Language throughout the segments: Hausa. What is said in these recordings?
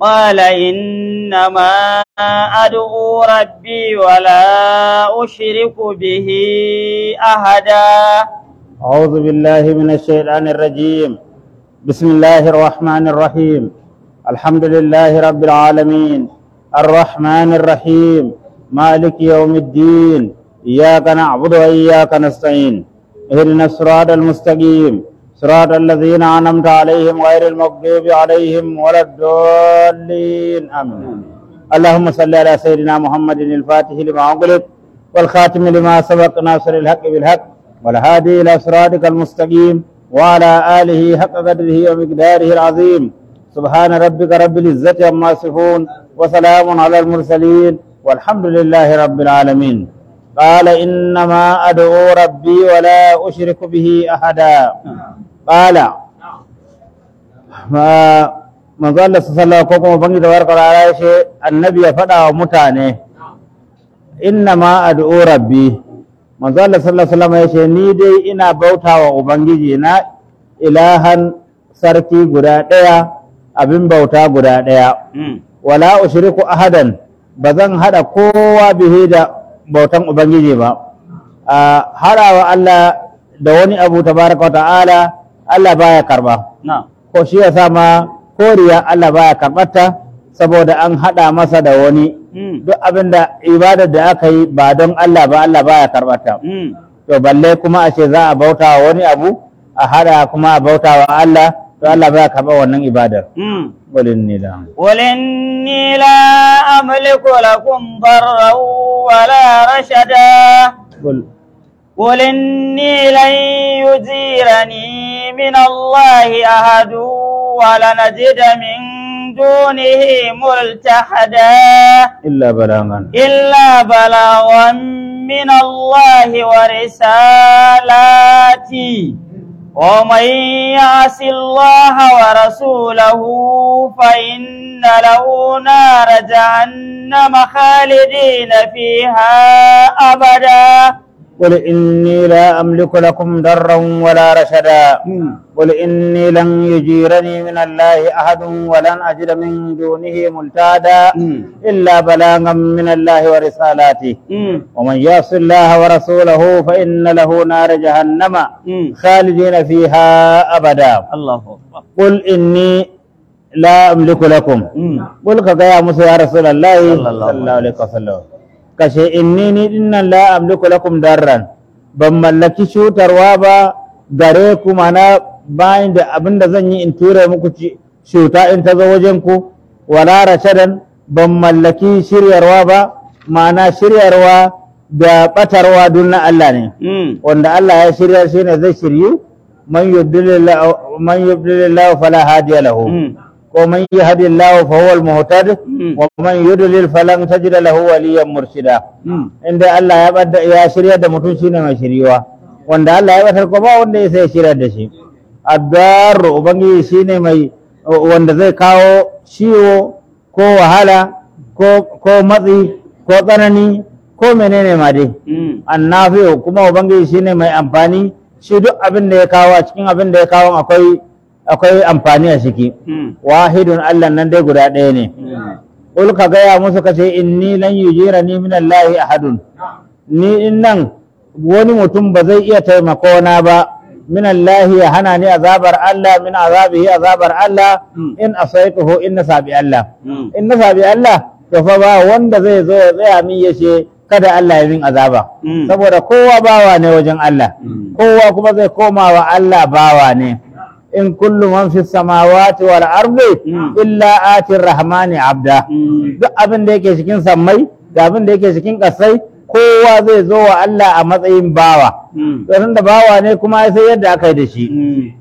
قال إنما أدعو ربي ولا أشرك به أحدا أعوذ بالله من الشيطان الرجيم بسم الله الرحمن الرحيم الحمد لله رب العالمين الرحمن الرحيم مالك يوم الدين إياك نعبد وإياك نستعين اهدنا الصراط المستقيم صراط الذين أنعمت عليهم غير المغضوب عليهم ولا الضالين آمين اللهم صل على سيدنا محمد الفاتح لما أغلق والخاتم لما سبق ناصر الحق بالحق والهادي إلى صراطك المستقيم وعلى آله حق قدره ومقداره العظيم سبحان ربك رب العزة عما يصفون وسلام على المرسلين والحمد لله رب العالمين قال إنما أدعو ربي ولا أشرك به أحدا قال ما manzo Allah sallallahu ko kuma bangi da warkar ala ya ce annabi ya faɗa wa mutane inna ma ad'u rabbi manzo Allah sallallahu alaihi wasallam ya ce ni dai ina bautawa ubangiji na ilahan sarki guda ɗaya abin bauta guda ɗaya wala ushriku ahadan ba zan hada kowa bihi da bautan ubangiji ba a harawa Allah da wani abu tabaraka wa ta'ala Allah baya karba نعم ko shi yasa ma koriya Allah baya karɓarta saboda an haɗa masa da wani duk abin da ibadar da aka yi ba don Allah ba Allah baya karɓarta to balle kuma a ce za a bauta wa wani abu a haɗa kuma a bauta wa Allah to Allah baya karɓa wannan ibadar walin ni da قل إني لا أملك لكم ضرا ولا رشدا Qul قل إني لن يجيرني من الله أحد ولنجد من دونه ملتحدا illa balagan إلا بلاغا من الله ورسالاته ومن يعص الله ورسوله فإن له نار جهنم خالدين فيها أبدا قل إني لا أملك لكم ضرا ولا رشدا قل إني لن يجيرني من الله أحد ولن أجد من دونه ملتادا إلا بلاغا من الله ورسالاته ومن يعص الله ورسوله فإن له نار جهنم خالدين فيها أبدا الله أكبر قل إني لا أملك لكم قل كذا موسى يا رسول الله صلى الله صلى الله عليه وسلم kashe inni ni dinnan la amliku lakum darran ban mallaki cutarwa ba gare ku mana bayan da abin da zan yi in ture muku ci- cuta in ta zo wajen ku wala rashadan ban mallaki shiryarwa ba ma'ana shiryarwa da batarwa duk na Allah ne wanda Allah ya shirya shi ne zai shiryu man yubdilillahu man yubdilillahu fala hadiya lahu ko man yahdillahu fa huwa al-muhtad wa man yudlil falan tajida lahu waliyan murshida inda Allah ya bada ya shirya da mutum shine mai shiriwa wanda Allah ya batar ko ba wanda ya sai shirya da shi addar ubangiji shine mai wanda zai kawo ciwo ko wahala ko ko matsi ko tsanani ko menene ma dai annafi'u kuma ubangiji shine mai amfani shi duk abin da ya kawo a cikin abin da ya kawo akwai akwai amfani a ciki wahidun Allah nan dai guda ɗaya ne Qul ka gaya musu ka ce inni lan yujirani min Allah ahadun ni in nan wani mutum ba zai iya taimako na ba min Allah ya hana ni azabar Allah min azabihi azabar Allah in asaituhu in na sabi Allah in na sabi Allah to fa ba wanda zai zo ya tsaya min ya ce kada Allah ya min azaba saboda kowa bawa ne wajen Allah kowa kuma zai koma wa Allah bawa ne in kullu man fi samawati wal ardi illa atir rahmani abda duk abin da yake cikin sammai da abin da yake cikin kasai kowa zai zo wa Allah a matsayin bawa to da bawa ne kuma sai yadda aka yi da shi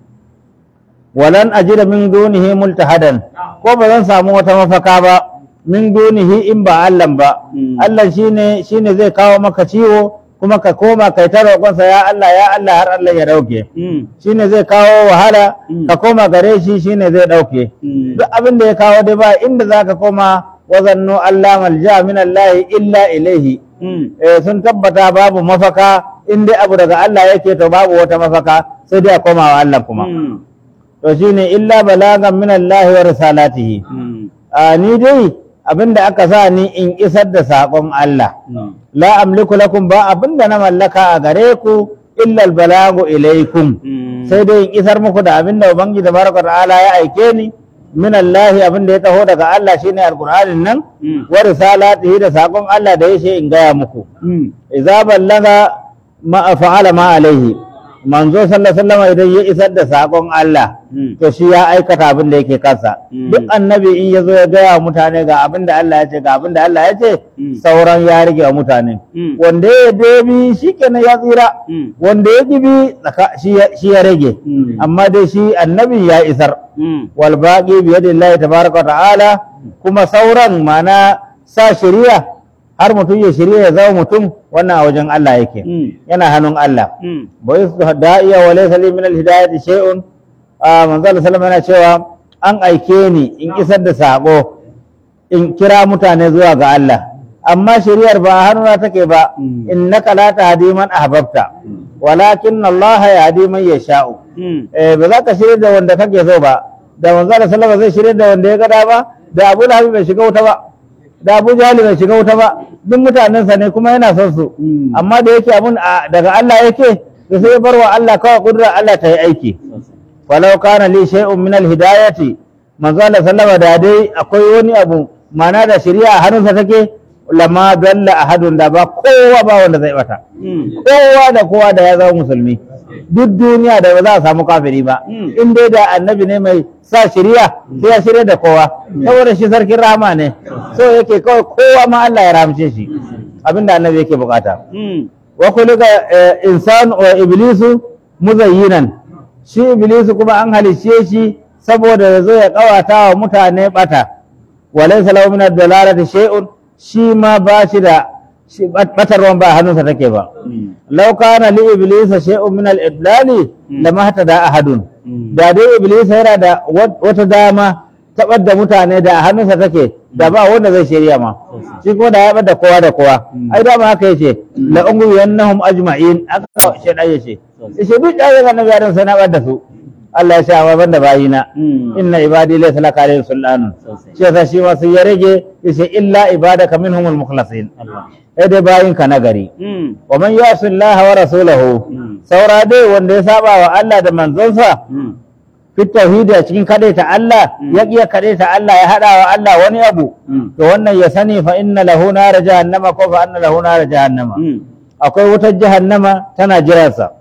walan ajida min dunihi multahadan ko ba zan samu wata mafaka ba min dunihi in ba Allah ba Allah shine shine zai kawo maka ciwo kuma ka koma kai ta roƙonsa ya Allah ya Allah har Allah ya dauke shine zai kawo wahala ka koma gare shi shine zai dauke duk abin da ya kawo dai ba inda zaka koma wazannu Allah malja min Allah illa ilaihi eh sun tabbata babu mafaka in dai abu daga Allah yake to babu wata mafaka sai dai a koma wa Allah kuma to shine illa balagan min Allah wa risalatihi a ni dai abinda aka sa ni in isar da saƙon Allah la amliku lakum ba abinda na mallaka a gare ku illa balagu ilaikum sai dai in isar muku da abinda ubangiji tabaraka ta'ala ya aike ni min Allah abinda ya taho daga Allah shine alqur'anin nan wa risalatihi da saƙon Allah da yake in gaya muku idza ballaga ma fa'ala ma alaihi manzo sallallahu alaihi wasallam idan ya isar da saƙon Allah to shi ya aikata abin da yake kansa Mm. duk annabi in ya zo ya gaya wa mutane ga abin da Allah ya ce ga abin da Allah ya ce Mm. sauran ya rage wa mutane Mm. wanda ya debi shi kenan ya tsira Mm. wanda ya gibi tsaka- shi ya- shi ya rage Mm. amma dai shi annabi ya isar wal baqi bi yadillahi tabaraka wa ta'ala kuma sauran mana sa shari'a har mutum ya shari'a ya zama mutum wannan a wajen Allah yake yana hannun Allah wa yusbih da'iya wa laysa li min al-hidayati shay'un ah manzo Allah sallallahu alaihi wasallam yana cewa an aike ni in isar da sako in kira mutane zuwa ga Allah amma shari'ar ba a hannuna take ba Mm. innaka la tahdi man ahbabta walakin Allah yahdi man yasha'u eh ba za ka shirya da wanda kake so ba da manzo Allah sallallahu alaihi wasallam zai shirya da wanda ya ga dama da Abu Lahab bai shiga wuta ba da Abu Jahl bai shiga wuta ba duk mutanensa ne kuma yana son su Mm. amma da yake abun a- daga Allah yake da sai ya bar wa Allah kawai kudura Allah ta yi aiki falau kana li shay'un min al-hidayati manzo Allah sallama da dai akwai wani abu mana da shari'a a hannunsa take lama dalla ahadun da ba kowa ba wanda zai bata kowa da kowa da ya zama musulmi duk duniya da ba za a samu kafiri ba Mm. in dai da annabi ne mai sa shari'a sai ya shirya da kowa saboda shi sarkin rahama ne so yake kawai kowa ma Allah ya ramce shi abinda annabi yake bukata wa kulika insan wa iblisu muzayyinan shi iblisu kuma an halicce shi saboda ya zo ya kawata wa mutane bata wa laysa lahu min ad-dalalati shay'un shi ma ba shi da shi batarwan ba hannunsa take ba law kana li iblisa shay'un min al-idlali lama hatada ahadun da dai iblis yana da wat- wata dama tabar da mutane da a hannunsa take da ba wanda zai shirya ma shi kuma da ya bar da kowa da kowa ai dama haka yace la ungu yannahum ajma'in aka shedan yace yace duk da yana nabi adam sai na bar da su Allah ya sha amma banda bayina inna ibadi laysa laka alayhim sultanun shi yasa shi ma sai ya rage yace illa ibadaka minhumul mukhlasin sai dai bayinka na gari wa man yasi Allah wa rasulahu saura dai wanda ya saba wa Allah da manzonsa fi tauhidi a cikin kadaita Allah ya iya kadaita Allah ya hada wa Allah wani abu to wannan ya sani fa inna lahu nar jahannama ko fa anna lahu nar jahannama akwai wutar jahannama tana jiransa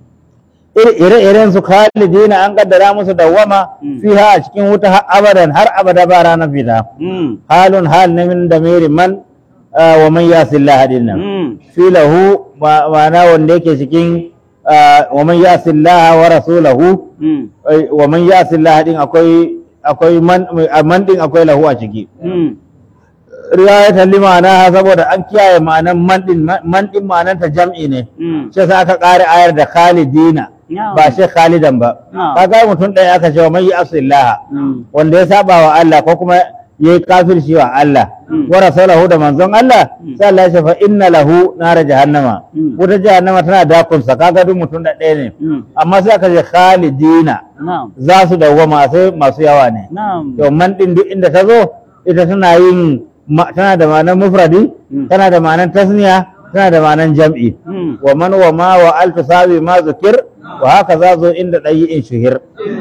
ire-iren su khalidina an kaddara musu dawwama Mm. fiha a cikin wuta har abadan har abada ba ranar fita halun hal ne min damiri man ah, wa man yasillah dinnan fi lahu ma- ma'ana wanda yake cikin ah, wa man yasillah wa rasulahu ai, wa man yasillah din akwai akwai man a man din akwai lahu a ciki riwayatan li ma'ana saboda an kiyaye ma'anan man din man din ma'anan ta jam'i ne shi yasa aka ƙara ayar da khalidina Na'am. ba shi khalidan ba Na'am. kaga mutum ɗaya aka ce wa man yasillah wanda ya saba wa Allah ko kuma yayi kafirci wa Allah Mm. wa rasulahu da manzon Allah Mm. sai Allah ya ce fa inna lahu nar jahannama Mm. wuta jahannama tana dakon sa kaga duk mutum da ɗaya ne amma sai aka ce khalidina za su dawwama sai masu yawa ne to man din duk inda ta zo ita tana yin ma- tana da ma'anar mufradi Mm. tana da ma'anar tasniya tana da ma'anar jam'i wa man wa ma wa al tusawi ma zukir wa haka za zo inda ɗayi in shuhir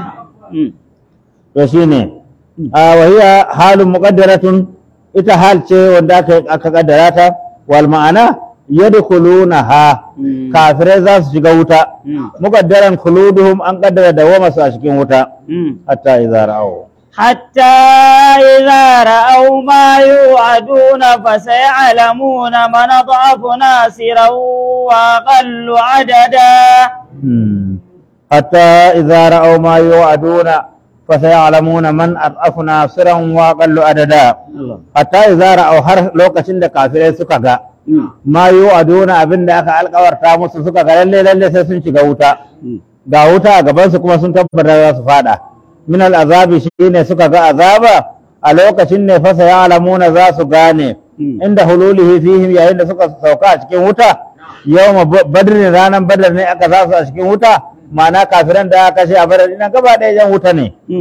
to shine a wahiya halun muqaddaratun ita hal ce wanda aka aka kaddara ta wal ma'ana yadkhulunaha kafirai za su shiga wuta muqaddaran khuluduhum an kaddara dawama su a cikin wuta hatta idza ra'aw حتى إذا رأوا ما يوعدون فسيعلمون من أضعف ناصرا وأقل عددا Hmm. hatta idza ra'aw ma yu'aduna fa sayalamuna man ad'afu nasiran wa aqallu adada hatta idza ra'aw har lokacin da kafirai suka ga ma yu'aduna abinda aka alkawarta musu suka ga lalle lalle sai sun shiga wuta ga wuta a gaban su kuma sun tabbata za su fada min al'azabi shine suka ga azaba a lokacin ne fa sayalamuna za su gane inda hululihi fihim yayin da suka sauka a cikin wuta yawma badr ranar badar ne aka sa su a cikin wuta ma'ana kafiran da aka kashe a badar ina gaba ɗaya yan wuta ne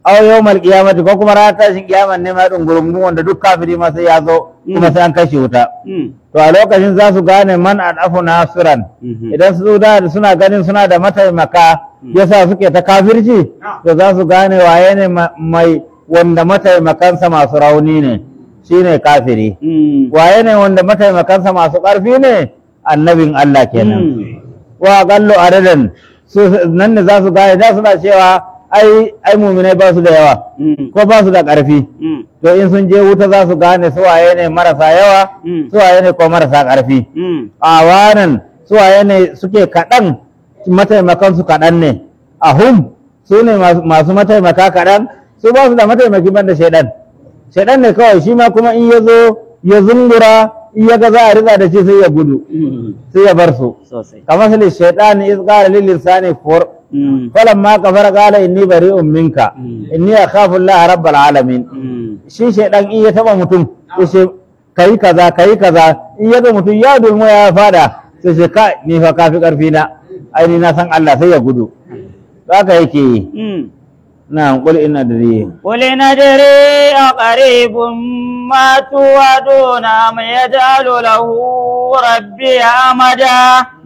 aw yawmal qiyamati ko kuma ranar tashin kiyaman ne ma dungurungun wanda duk kafiri ma sai ya zo kuma sai an kashe wuta to a lokacin za su gane man adafu nasiran idan su da suna ganin suna da mataimaka yasa suke ta kafirci to za su gane waye ne ma- mai wanda mataimakansa masu rauni ne shine kafiri waye ne wanda mataimakansa masu ƙarfi ne annabin Allah kenan wa gallo adadan su nan ne za su gane da suna cewa ai ai muminai ba su da yawa ko ba su da ƙarfi to in sun je wuta za su gane su waye ne marasa yawa su waye ne ko marasa ƙarfi a wanan su waye ne suke kaɗan mataimakan su kaɗan ne a hum su ne masu- masu mataimaka kaɗan su ba su da mataimaki banda shaidan shaidan ne kawai shi ma kuma in ya zo ya zungura in ya ga za a riza da shi sai ya gudu sai ya bar su sosai kamar sai shaitan iz qala lil insani kfur falamma kafara qala inni bari'un minka inni akhafu Allah rabbal alamin shi shaidan in ya taba mutum yace kai kaza kai kaza in ya ga mutum ya dulmu ya fada sai ce kai ni fa kafi karfi na ai ni na san Allah sai ya gudu haka yake yi na qul inna adri قل ندري أقريب ما توعدون أم يجعل له ربي أمدا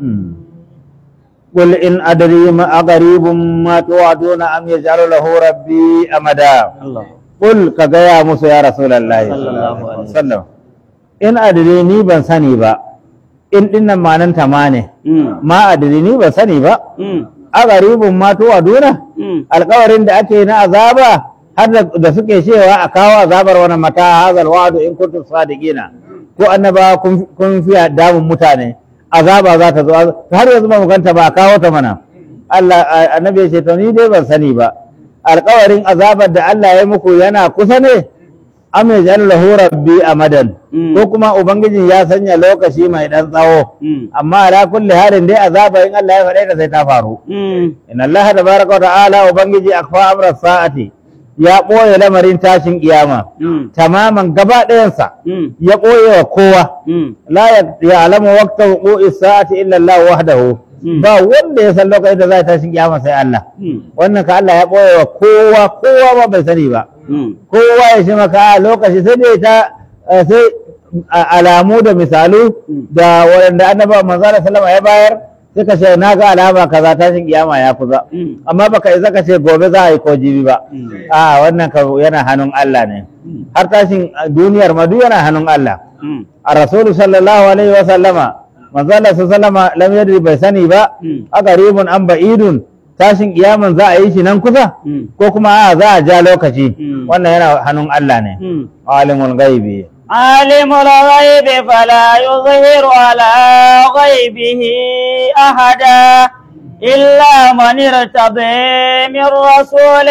قل إن أدري ما أقريب ما توعدون أم يجعل له ربي أمدا الله قل كغيا موسى يا رسول الله صلى الله عليه وسلم إن أدري ني بن سني با إن إن ما ننت ماني ما أدري ني بن سني با أقريب ما توعدون alƙawarin da ake na azaba har da- da suke cewa a kawo azabar wani mata hazal wa'adu in kuntum sadiqina ko annaba kun kun fiya damun mutane azaba za ta zo har yanzu ba mu ganta ba a kawo ta mana Allah a- annabi ya ce to ni dai ban sani ba alƙawarin azabar da Allah ya muku yana kusa ne am yaj'al lahu rabbi amadan Mm. ko kuma ubangiji ya sanya lokaci mai dan tsawo amma ala kulli halin dai azaba in Allah ya faɗe ta sai ta faru Inna Allah tabaraka wa ta'ala ubangiji akfa amra sa'ati ya ɓoye lamarin tashin kiyama tamaman gaba ɗayansa ya ɓoye wa kowa la ya'lamu waqta wuqu'i sa'ati illa Allah wahdahu Mm. ba wanda ya san lokacin da za ta tashin kiyama sai Allah wannan ka Allah ya ɓoye wa kowa kowa ba bai sani ba kowa ya shi maka a lokaci sai dai ta eh, sai a- alamu da misalu Mm. da waɗanda annaba manzala sallama ya bayar suka ce na ga alama kaza tashin kiyama ya kusa amma baka isa ka ce gobe za a yi ko jibi ba a wannan ka yana hannun Allah ne har tashin a duniyar ma duk yana hannun Allah a rasulu sallallahu alaihi wa sallama manzala sallama lam yadri bai sani ba a garibun an ba'idun tashin kiyaman za a yi shi nan kusa ko kuma a za a ja lokaci Mm. wannan yana hannun Allah ne alimul gaibi عالم الغيب فلا يظهر على غيبه أحدا إلا من ارتضي من رسول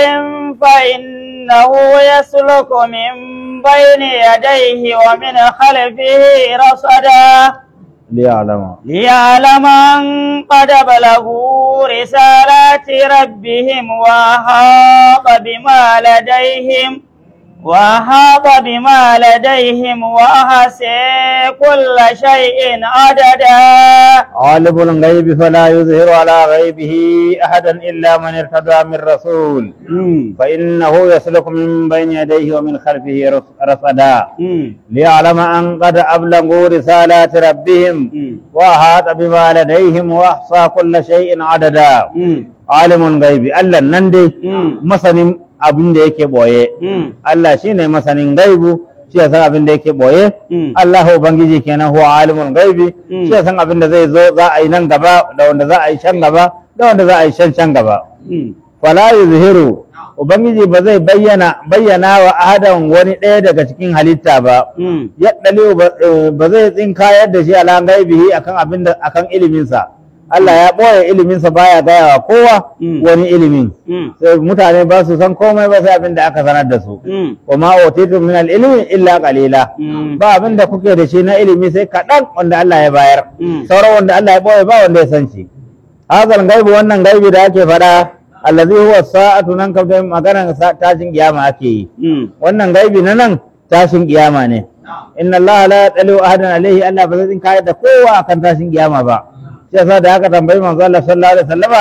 فإنه يسلك من بين يديه ومن خلفه رصدا liya'lama ليعلم أن قد بلغوا رسالات ربهم وأحاط بما لديهم وأحاط بما لديهم وأحصى كل شيء عددا عالم الغيب فلا يظهر على غيبه أحدا إلا من ارتضى من رسول فإنه يسلك من بين يديه ومن خلفه رص- رصدا ليعلم أن قد أبلغوا رسالات ربهم وأحاط بما لديهم وأحصى كل شيء عددا عالم الغيب ألا نندي مثلا abin da yake boye Allah shine masanin gaibu shi ya san abin da yake boye Allah ubangiji kenan huwa alimul gaibi Mm. shi ya san abin da zai zo za a yi nan gaba da wanda za a yi can gaba da wanda za a yi can can gaba fala yuzhiru ubangiji ba zai bayyana bayyana wa ahadan wani ɗaya daga cikin halitta ba yaddali ba zai tsinkayar da shi ala gaibihi akan abin da akan iliminsa Allah ya ɓoye iliminsa baya gaya wa kowa Mm. wani ilimin sai mutane ba su san komai ba sai abin da aka sanar da su wa ma utitum min al-ilmi illa qalila ba abin da kuke da shi na ilimi sai kaɗan wanda Allah ya bayar Mm. sauran wanda Allah ya ɓoye ba wanda ya san shi hazal gaibu wannan gaibi da ake faɗa allazi huwa sa'atu nan kam dai maganar sa- tashin kiyama ake yi wannan gaibi na nan tashin kiyama ne inna Allah la yatalu ahadan alaihi Allah ba zai kayar da kowa akan tashin kiyama ba shi yasa da aka tambayi manzo Allah sallallahu alaihi wasallama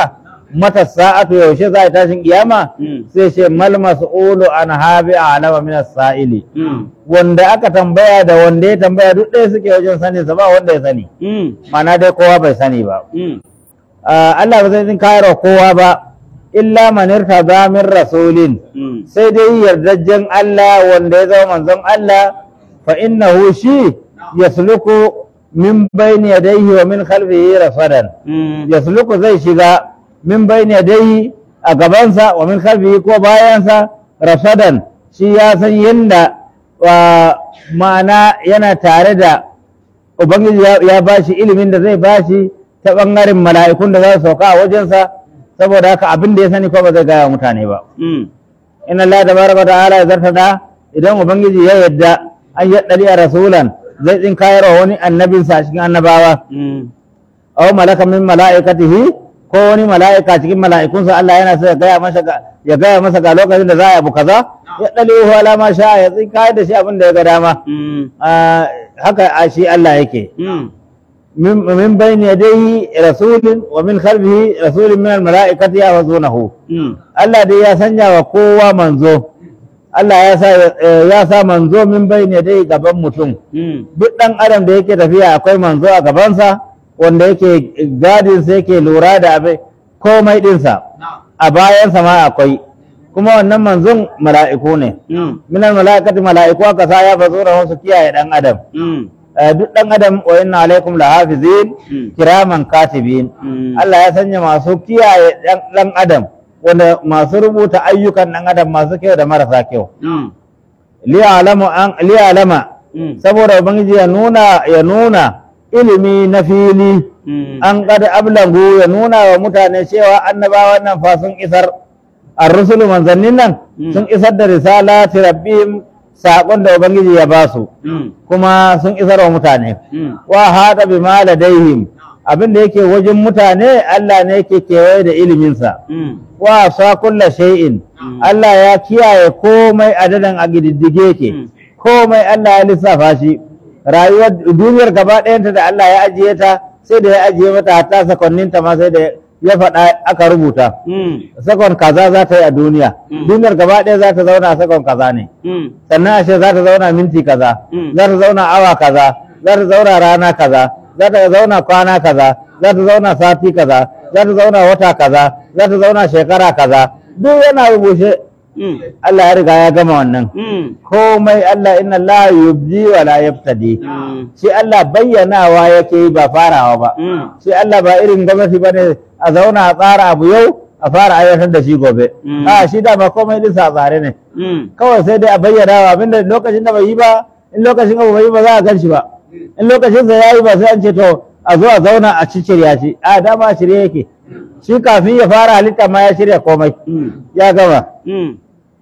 mata sa'atu yaushe za a tashin kiyama Mm. sai ce mal mas'ulu an habi alama min as-sa'ili Mm. wanda aka tambaya da wanda ya tambaya duk ɗaya suke wajen sani sa ba wanda ya sani Mm. mana dai kowa bai sani ba Mm. Ah, Allah ba zai kayarwa kowa ba illa man irtada min rasulin Mm. sai dai yardajjen Allah wanda ya zama manzon Allah fa innahu shi yasluku min bayni yadayhi wa min khalfihi rasadan Mm. yasluku zai shiga min bayni yadayhi a gabansa wa min khalfihi ko bayansa rasadan shi ya san yanda wa ma'ana yana tare da ubangiji ya, ya bashi ilimin da zai bashi ta bangaren mala'ikun da za su sauka a wajensa saboda haka abin da ya sani ko ba zai gaya wa mutane ba Mm. in Allah tabaraka wa ta'ala ya zartada idan ubangiji ya yadda an yaddali a rasulan zai tsin kayarwa wani annabinsa a cikin annabawa Mm. aw malaka min mala'ikatihi ko wani mala'ika cikin mala'ikunsa Allah yana so ya gaya masa ga ya gaya masa ga lokacin da za a yi abu kaza ya dalihu ala ma sha ya tsin kayar da shi abin da ya ga dama Mm. Ah, haka a shi Allah yake Mm. min min bayni yadayhi rasulun wa min khalfihi rasulun min al mala'ikati yahzunahu Mm. Allah dai ya sanya wa kowa manzo Allah ya sa eh, ya sa manzo min bayne dai gaban mutum Mm. duk dan adam da yake tafiya akwai manzo a gabansa wanda yake gadin sa yake lura da abin komai dinsa a bayansa ma akwai kuma wannan manzon mala'iku ne Mm. minal mala'ikati mala'iku aka sa ya fazo da wasu kiyaye dan adam Mm. Eh, duk dan adam wa inna alaikum lahafizin Mm. kiraman katibin Mm. Allah ya sanya masu kiyaye ɗan- ɗan adam wanda masu rubuta ayyukan ɗan adam masu kyau da marasa kyau Mm. liya'lamu an liya'lama Mm. saboda ubangiji ya nuna ya nuna ilimi na fili Mm. an kada ablangu ya nuna wa mutane cewa annabawan nan fa sun isar ar-rusulu manzannin nan Mm. sun isar da risalati rabbihim saƙon da ubangiji ya ba su Mm. kuma sun isar wa mutane Mm. wa hada bima ladaihim abin da yake wajen mutane Allah ne yake kewaye da iliminsa Mm. wa sa kulla shay'in Mm. Allah ya kiyaye komai adadan a gididdige yake Mm. komai Allah ya lissafa shi rayuwar duniyar gaba ɗayanta da Allah ya ajiye ta sai da ya ajiye mata hatta sakonninta ma sai da ya faɗa aka rubuta Mm. sakon kaza za ta yi a duniya Mm. duniyar gaba ɗaya za ta zauna a sakon kaza ne Mm. sannan ashe za ta zauna minti kaza Mm. za ta zauna awa kaza za ta zauna rana kaza za ta zauna kwana kaza za ta zauna sati kaza za ta zauna wata kaza za ta zauna shekara kaza duk yana rubuce Mm. Allah ya riga ya gama wannan Mm. komai Allah inna Allah yubdi wa la yaftadi Mm. shi Allah bayyanawa yake yi ba farawa ba Mm. shi Allah ba irin gwamnati bane a zauna a tsara abu yau a fara aiwatar da shi gobe Mm. a shi da ba komai din sa tsare ne Mm. kawai sai dai a bayyana wa abinda lokacin da bai yi ba in lokacin abu bai yi ba za a gan shi ba in lokacin sa yayi ba sai an ce to a zo a zauna a shirya shi a dama a shirye yake shi kafin ya fara halitta ma ya shirya komai Mm. ya gama Mm.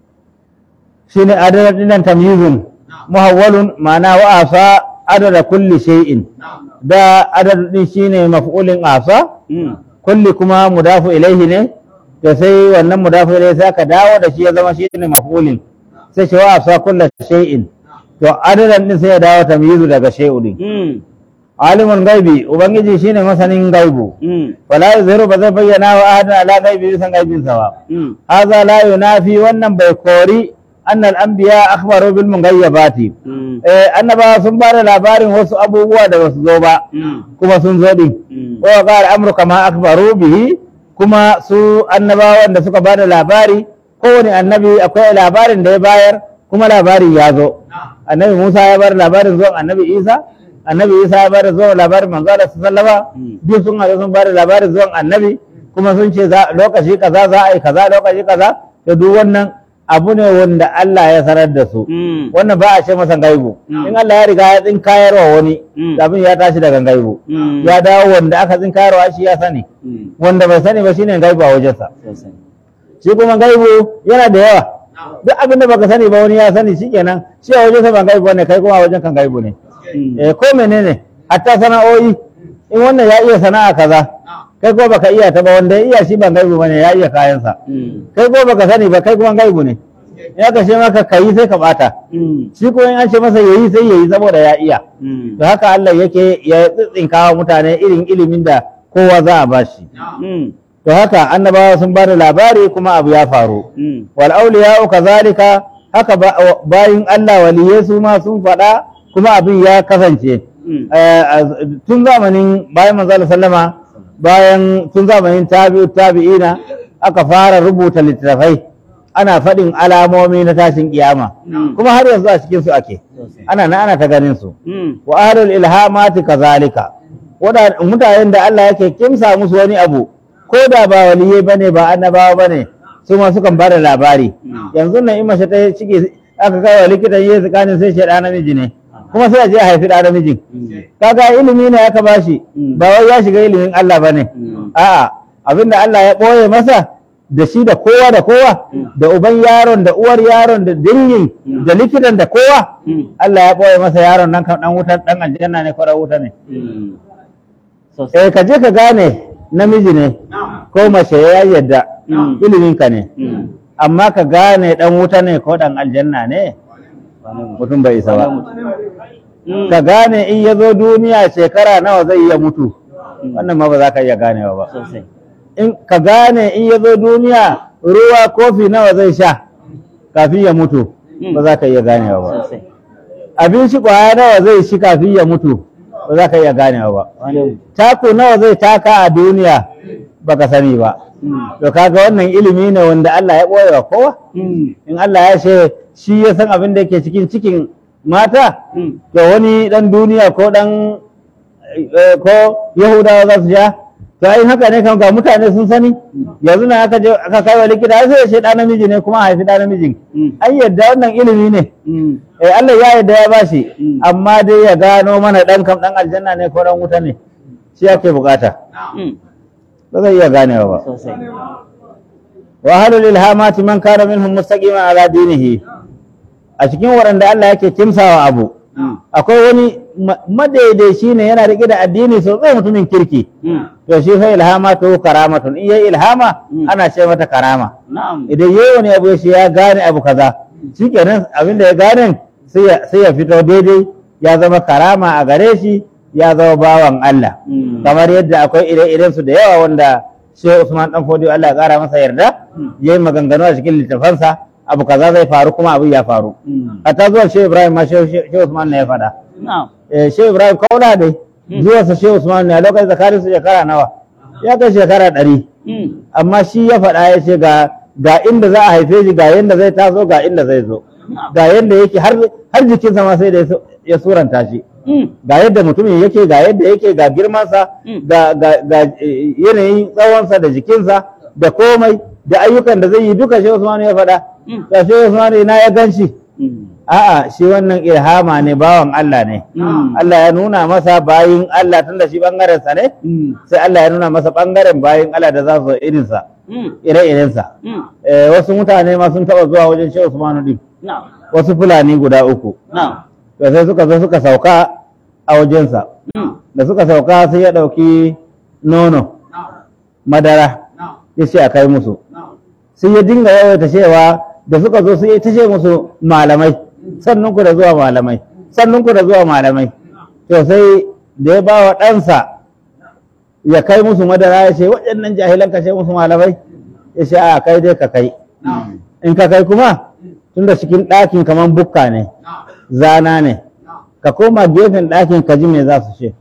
shine adadin dinan tamyizun muhawwalun ma'ana wa asa adada kulli shay'in da adadin shine maf'ulin asa Mm. kulli kuma mudafu ilaihi ne to sai wannan mudafu ilaihi sai aka dawo da shi ya zama shine maf'ulin sai shi wa asa kulli shay'in to adadan din sai ya dawo tamyizu daga shay'u din Mm. alimul gaibi ubangiji shine masanin gaibu Mm. wala yuzhiru ba zai bayyana wa ahadan ala gaibi san gaibin sa ba Mm. hadha la yunafi wannan bai kori annal anbiya akhbaru bil mughayyabati Mm. eh annabawa sun bada labarin wasu abubuwa da basu zo ba Mm. kuma sun zo din Mm. wa qala amru kama akbaru bihi kuma su annabawan da suka bada labari kowane annabi akwai labarin da ya bayar kuma labarin ya zo annabi Musa ya bar labarin zuwan annabi Isa annabi Isa ya bar zuwan labarin manzo Allah sallallahu Mm. duk sun haɗu sun bada labarin zuwan annabi kuma sun ce za lokaci kaza za a yi kaza lokaci kaza da duk wannan abu ne wanda Allah ya sanar da su Mm. wannan ba a ce masa gaibu Mm. in Allah ya riga ya tsinkayarwa wani Mm. abin ya tashi daga gaibu Mm. ya dawo wanda aka tsinkayarwa shi ya sani Mm. wanda bai sani ba shine gaibu a wajensa Sosai. shi kuma gaibu yana da yawa duk abin da baka sani ba wani ya sani shikenan shi a wajensa ba gaibu ne kai kuma a wajen kan gaibu ne Mm. eh ko menene hatta sana'o'i in wannan ya iya sana'a kaza kai kuma baka iya ta ba wanda ya iya shi ba gaibu bane ya iya kayansa Mm. kai kuma baka sani ba kai kuma gaibu ne ya ka ce maka kayi sai ka bata Mm. shi kuma in an ce masa yayi sai yayi saboda ya iya Mm. to haka Allah yake ya tsitsinka wa mutane irin ilimin da kowa za a bashi Mm. to haka annabawa sun bada labari kuma abu ya faru Mm. wal awliya'u kazalika haka ba- bayin Allah waliyai su ma sun faɗa kuma abin ya kasance Mm. Eh, a- tun zamanin bayan manzo Allah sallama bayan tun zamanin tabi'u tabi'ina aka fara rubuta littattafai ana faɗin alamomi na tashin kiyama Mm. kuma har yanzu a cikin su ake Sosai. ana na ana ta ganin su Mm. wa ahlul ilhamati kazalika wada mutanen da Allah yake kimsa musu wani abu ko da ba waliyai bane ba annabawa bane su ma sukan bada labari yanzu nan in mace ta ciki aka kai wa likitan yi tsakanin sai shi da namiji ne kuma sai a je a haifi da namijin kaga ilimi ne aka bashi Mm. ba wai ya shiga ilimin Allah bane Mm. a'a abinda Allah ya ɓoye masa da shi da kowa da kowa da uban yaron da uwar yaron da dingin da likitan da kowa Mm. Allah ya ɓoye masa yaron nan kan dan wutar dan aljanna ne ko dan wuta ne Mm. Sosai. eh ka je ka gane namiji ne ko mace ya yadda Mm. ilimin ka ne Mm. amma ka gane dan wuta ne ko dan aljanna ne Wane mutum? mutum bai isa ba Mm. ka gane in ya zo duniya shekara nawa zai iya mutu Mm. wannan ma ba za ka iya ganewa ba Sosai. in ka gane in ya zo duniya ruwa kofi nawa zai sha kafin ya mutu Mm. ba za ka iya ganewa ba Sosai. abinci kwaya nawa zai shi kafin ya mutu ba za ka iya ganewa ba Wane mutum? taku nawa zai taka a duniya ba ka sani ba Mm. to kaga wannan ilimi ne wanda Allah ya ɓoye wa kowa Mm. in Allah ya ce shi ya san abin da yake cikin cikin mata Mm. to wani dan duniya ko dan eh, ko yahudawa za su ja to ai haka ne kan ga mutane sun sani yanzu na aka je aka kai wa likita ai sai ya ce da namiji ne kuma a haifi da namijin Mm. ai yadda wannan ilimi ne Mm. eh Allah ya yadda ya bashi Mm. amma dai ya gano mana dan kam dan aljanna ne ko dan wuta ne shi yake bukata Mm. ba zai iya ganewa ba Sosai. wa halul ilhamati man kana minhum mustaqiman ala dinihi a cikin waɗanda Allah yake kimsawa abu Mm. akwai wani ma- madaidaici ne yana riƙe da addini sosai mutumin kirki Mm. to shi fa ilhamatu karamatun in yayi ilhama Mm. ana ce mata karama Na'am. idan yayi wani abu shi ya gane abu kaza shikenan abin da ya gane sai ya sai ya fito daidai ya zama karama a gare shi ya zama bawan Allah Mm. kamar yadda akwai ire-iren su da yawa wanda Shehu Usman dan Fodiyo Allah ya kara masa yarda Mm. yayi maganganu a cikin littafansa abu kaza zai faru kuma abin ya faru Mm. hatta zuwa Shehu Ibrahim ma Shehu Shehu Usman ne ya faɗa Na'am. eh, Shehu Ibrahim kauna dai zuwansa Shehu Usman ne a lokacin tsakanin su shekara nawa ya kai shekara ɗari Mm. amma shi ya faɗa ya ce ga ga inda za a haife shi ga yanda zai taso ga inda zai zo ga yanda yake har har jikinsa ma sai da ya su- ya suranta shi Mm. ga yadda mutumin yake ga yadda yake ga girmansa Mm. ga ga ga eh, yanayin tsawonsa da jikinsa da komai da ayyukan da zai yi duka Shehu Usman ya faɗa Mm. ga Shehu Usman ina ya gan shi Mm. A'a shi wannan ilhama ne bawan Allah ne. Mm. Allah ya nuna masa bayin Allah tunda shi bangaren sa ne, Mm. sai Allah ya nuna masa bangaren bayin Allah da za su zo irin sa, Mm. ire-iren sa. Mm. Eh, wasu mutane ma sun taba zuwa wajen Shehu Usmanu din, Na'am. wasu Fulani guda uku. Na'am. To sai suka zo suka sauka a wajensa. Mm. Da suka sauka sai ya ɗauki nono, madara, ya ce a kai musu. Sai ya dinga yawaita cewa da suka zo sai ya ta ce musu malamai, sannan ku da zuwa malamai, sannan ku da zuwa malamai. To sai da ya ba wa ɗansa ya kai musu madara ya ce waɗannan jahilan ka ce musu malamai, ya ce a kai dai ka kai. In ka kai kuma, tun da cikin ɗakin kamar bukka ne, zana ne, ka koma gefen ɗakin ka ji me za su ce.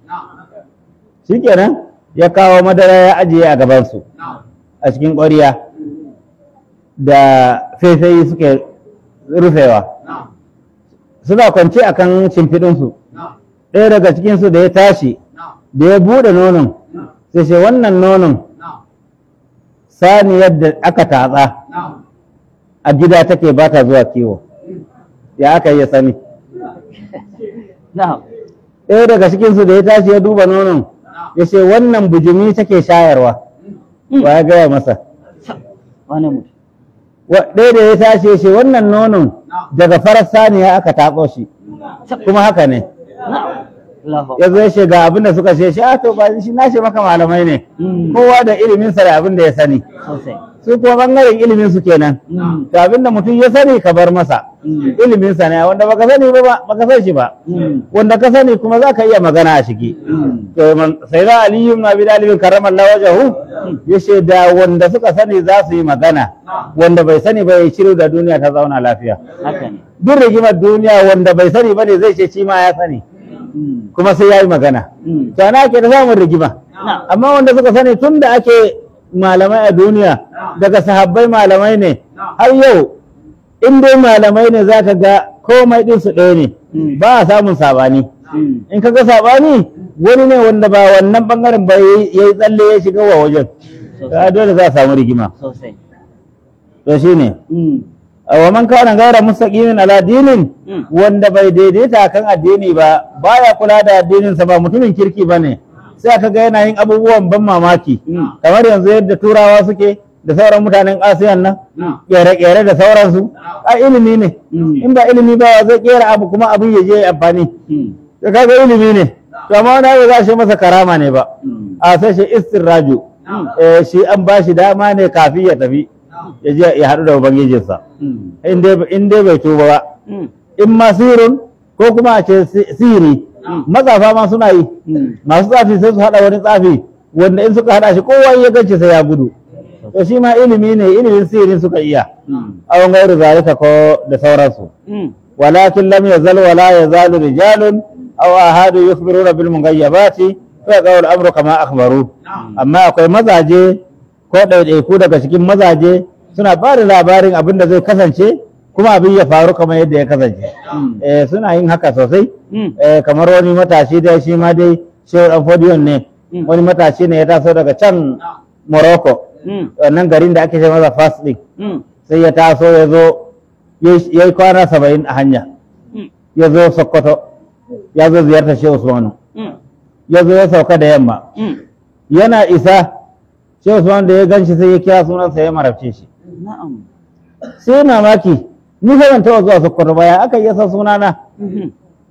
Shikenan ya kawo madara ya ajiye a gabansu a cikin ƙwariya da faifayi suke rufewa. Suna kwance a kan shimfiɗinsu. Ɗaya daga cikinsu da ya tashi, da ya buɗe nonon, sai ce wannan nonon saniyar da aka tatsa a gida take ba ta zuwa kiwo. Ya aka yi ya sani. Na'am. ɗaya daga cikinsu da ya tashi ya duba nonon ya ce wannan bujumi take shayarwa wa ya gaya masa Wane mutum? Wa- ɗaya da ya tashi ya ce wannan nonon daga farar saniya aka taɓo shi kuma haka ne Na'am. Allahu ya zo ya ce ga abin da suka ce shi a to ba shi na ce maka malamai ne Mm. kowa da ilimin sa da abin da ya sani sosai su kuma bangaren ilimin su kenan Mm. to abin da mutum ya sani ka bar masa Mm. ilimin sa ne wanda baka sani ba ba- baka san shi ba Mm. wanda ka sani kuma za ka iya magana a ciki Mm. to man- sai da aliyu na bi dalibin karramallahu wajahu ya ce da wanda suka sani za su yi magana wanda bai sani ba ya shiru da duniya ta zauna lafiya haka ne duk rigimar duniya wanda bai sani ba ne zai ce shi ma ya sani Mm. kuma sai ya yi magana Mm. to ana ake da samun rigima na amma wanda suka sani tun da ake malamai a duniya daga sahabbai malamai ne har yau in dai malamai ne za ka ga komai ɗinsu ɗaya ne Mm. ba a samun sabani Mm. in ka ga sabani wani ne wanda ba wannan bangaren ba ya yi tsalle ya shiga wa wajen ka dole za a samu rigima sosai to shine Mm. wa man kana gaira mustaqimin ala dinin Mm. wanda bai daidaita kan addini ba baya kula da addinin sa ba mutumin kirki bane sai aka ga yana yin abubuwan ban mamaki Mm. kamar yanzu yadda turawa suke da sauran mutanen asiyan nan Mm. kere-kere da sauransu a ilimi ne Mm. in ba ilimi ba zai kera abu kuma abin ya je ya amfani Mm. da kaga ilimi ne to amma wani abu za shi masa karama ne ba Mm. a sai shi istirraju Mm. eh, shi an ba shi dama ne kafin ya tafi ya je ya haɗu da ubangijinsa Mm. in dai- in dai bai tuba ba Mm. in ma sirrin ko kuma a ce si- siri Mm. matsafa ma suna yi Mm. masu tsafi sai su haɗa wani tsafi wanda in suka haɗa shi kowa ya ganci sai ya gudu to shi ma ilimi ne ilimin sirin suka iya Mm. awon gairu zalika ko da sauransu Mm. ولكن لم يزل ولا يزال رجال أو أحد يخبرون بالمغيبات فيقول الأمر كما أخبروا أما akwai mazaje ko ɗaiɗaiku daga cikin mazaje suna ba da labarin abin da zai kasance kuma abin ya faru kamar yadda ya kasance Mm. eh, suna yin haka sosai Mm. eh, kamar wani matashi dai shi ma dai shehu ɗan fodiyon ne Mm. wani matashi ne ya taso daga can morocco Mm. wannan garin da ake ce masa fas ɗin Mm. sai ya taso ya zo ya yi kwana saba'in a hanya Mm. ya zo sokoto ya zo ziyartar shehu usmanu Mm. ya zo ya sauka da yamma Mm. yana isa shehu usmanu da ya gan shi sai ya kira sunansa ya marabce shi Na'am. sai mamaki ni fa ban taɓa zuwa sokoto ba ya aka yi san sunana Mhm.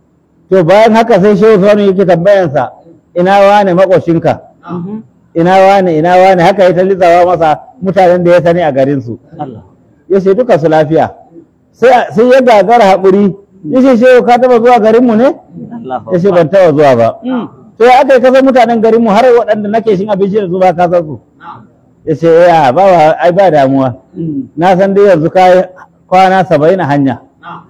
to bayan haka sai shehu usmanu yake tambayansa ina wane makoshinka Mhm. ina wane ina wane haka ya ta litsawa masa mutanen da ya sani a garinsu Allah. ya ce duka su lafiya sai sai ya gagara haƙuri ya ce shehu ka taɓa zuwa garinmu ne Allahu ya ce ban taɓa zuwa ba Mm. to ya aka yi kasan mutanen garinmu har waɗanda nake shin abinci da su ba ka san su ya ce ya ba wa ai ba damuwa Mm. na san dai yanzu ka yi kwana saba'in a hanya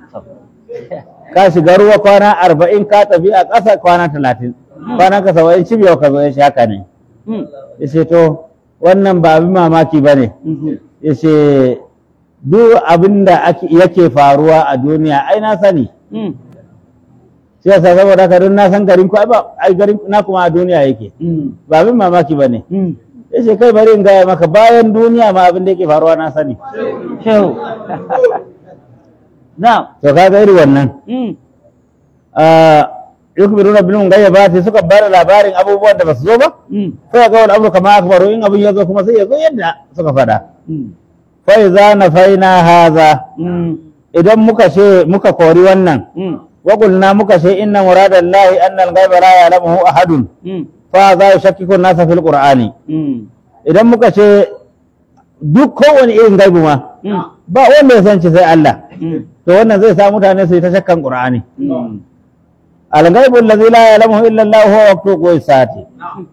ka shiga ruwa kwana arba'in ka tafi a ƙasa kwana talatin kwana ka saba'in cibiyar ka zo ya ce haka ne Mm. ya ce to wannan ba abin mamaki ba ne Mhm. ya ce duk abin da ake- yake faruwa a duniya ai na sani Mm. shi yasa saboda haka don na san garin ku ai ba ai garin na kuma a duniya yake Mm. ba abin mamaki ba ne Mm. ya ce kai bari in gaya maka bayan duniya ma abin da yake faruwa na sani Shehu. Na'am. to kaga iri wannan Mm. ah, yukbiruna bil mughayyabati suka bada labarin abubuwan da basu zo ba Mm. sai ga wani abu kama akbaru in abin ya zo kuma sai ya zo yadda suka fada Mm. fa iza nafaina haza Mm. idan muka ce muka kori wannan Mm. wa qulna muka ce inna muradallahi anna al-ghaiba la ya'lamuhu ahadun Mm. fa za yushakkiku an-nasa fil qur'ani Mm. idan muka ce duk kowane irin gaibu ma Mm. ba wanda ya san shi sai Allah Mm. to wannan zai sa mutane su yi ta shakkan qur'ani Mm. al-ghaibu allazi la ya'lamuhu illa Allah huwa waqtu qisati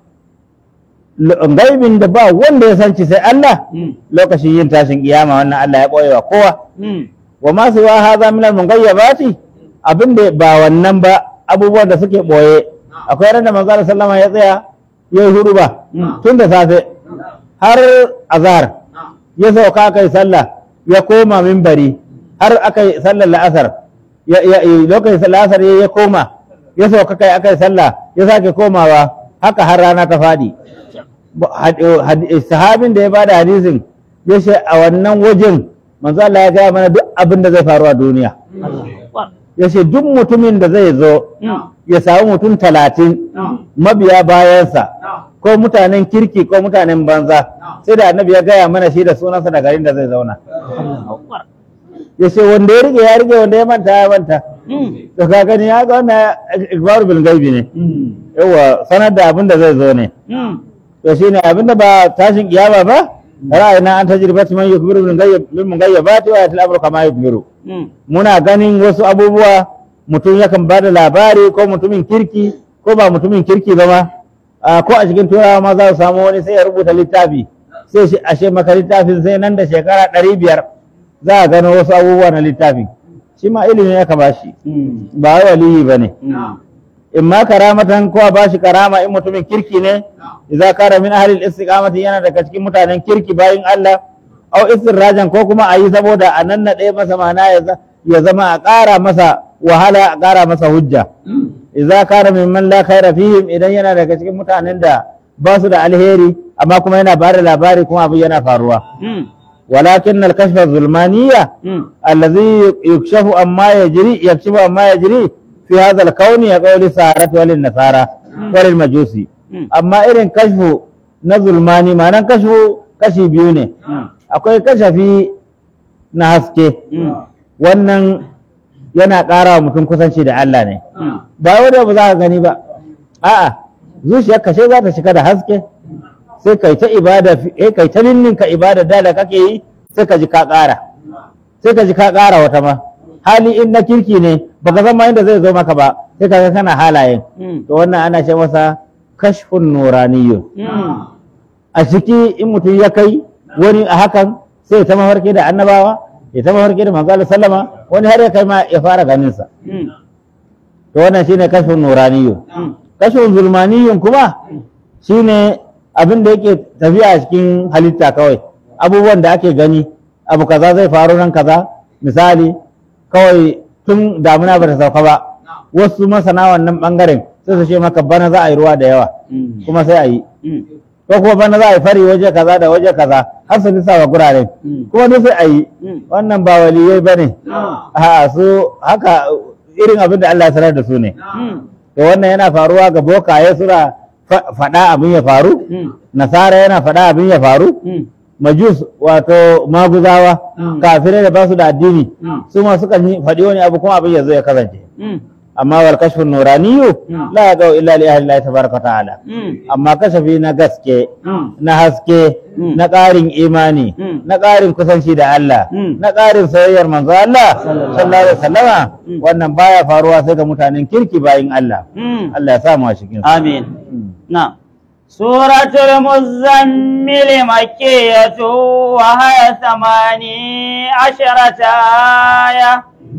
gaibin da ba wanda ya san shi sai Allah Mm. lokacin yin tashin kiyama wannan Allah ya boye wa kowa Mm. wa ma su wa hadha min al-mughayyabati abin da ba wannan ba abubuwan da suke boye akwai ran da manzo Allah sallama ya tsaya ya yi huduba Mm. tun da safe har azhar ya sauka kai sallah ya koma minbari har aka yi sallar la'asar ya ya lokacin la'asar ya ya koma ya sauka kai aka yi sallah ya sake komawa haka har rana ta fadi Ba- had- had- sahabin da ya bada hadisin ya ce a wannan wajen manzo Allah ya gaya mana duk abin da zai faru a duniya Allahu Akbar. ya ce duk mutumin da zai zo Mm. ya samu mutum talatin mabiya bayansa ko mutanen kirki ko mutanen banza sai da annabi ya gaya mana shi da sunansa da garin da zai zauna Allahu Akbar. ya ce wanda ya rike ya rike wanda ya manta ya manta Mm. to ka gani ya ga wannan ikbaru bil gaibi ne Mm. yawa sanar da abin da zai zo ne Mm. to shine abin da ba tashin kiyama ba ra'ayina an tajribati man yukbiru bil ghaib bil mughayyabati wa yatil amru kama yukbiru Mm. muna ganin wasu abubuwa mutum yakan ba da labari ko mutumin kirki ko ba mutumin kirki ba ma a, ko a cikin turawa ma za su samu wani sai ya rubuta littafi sai shi ashe maka littafin sai nan da shekara ɗari biyar za a gano wasu abubuwa na littafin shi ma ilimi ya ba shi Mm. ba wai waliyi ba ne Mm. in ma karamatan ko a bashi karama in mutumin kirki ne idza kara min ahli al-istiqamati yana daga cikin mutanen kirki bayin Allah au istirrajan ko kuma ayi saboda a nan na ɗaya masa mana ya za- ya zama a ƙara masa wahala a ƙara masa hujja Mm. idza kara min man la khaira fihim idan yana daga cikin mutanen da ba su da alheri amma kuma yana ba da labari kuma abu yana faruwa Mm. walakin al-kashfa zulmaniyya Mm. الذي يكشف عما يجري يكشف عما يجري في هذا الكون يقول السحرة وللنصارى وللمجوسي Mm. amma irin kashfu na zulmani ma'anan kashfu kashi biyu ne Mm. akwai kashafi na haske Mm. wannan yana ƙara wa mutum kusanci da Allah ne Mm. ba wanda ba za ka gani ba a'a zuciyar kashe za ta shiga da haske sai kai ta ibada eh kai ta ninninka ibada da da kake yi sai ka ji ka ƙara sai ka ji ka ƙara wata ma hali in na kirki ne baka san ma inda zai zo maka ba sai ka ga kana halayen Mm. to wannan ana ce masa kashfun nuraniyyu Mm. a ciki in mutum ya kai wani a hakan sai ya ta mafarki da annabawa ya ta mafarki da manzo Allah sallama wani har ya kai ma ya fara ganin sa Mm. to wannan shine kashfun nuraniyyu Mm. kashfun zulmaniyyun kuma shine abin da yake tafiya a cikin halitta kawai abubuwan da ake gani abu kaza zai faru nan kaza misali kawai tun damuna ba ta sauka ba wasu masana wannan bangaren sai su ce maka bana za a yi ruwa da yawa Mm. kuma sai a yi Mm. ko kuma bana za a yi fari waje kaza da waje kaza har su lissafa guraren Mm. kuma duk sai a yi Mm. wannan ba waliyai ba ne a su haka irin abin da Allah ya sanar da su ne Mm. to wannan yana faruwa ga bokaye suna fa- faɗa abin ya faru Mm. nasara yana faɗa abin ya faru Mm. majus wato maguzawa Mm. kafirai da ba su da addini Mm. su ma sukan yi faɗi wani abu kuma abin ya zo ya kasance Mm. amma wal kashfun nuraniyu Mm. la yaqau illa li ahli Allah tabaraka ta'ala Mm. amma kashafi na gaske Mm. na haske Mm. na ƙarin imani Mm. na ƙarin kusanci da Allah Mm. na ƙarin soyayyar manzo Allah Sallallahu sallallahu alaihi wasallama Mm. wannan baya faruwa sai ga mutanen kirki bayin Allah Mm. Allah ya samu a cikin su. آمين Mm. نعم سورة المزمل مكية وهي ثماني عشرة آية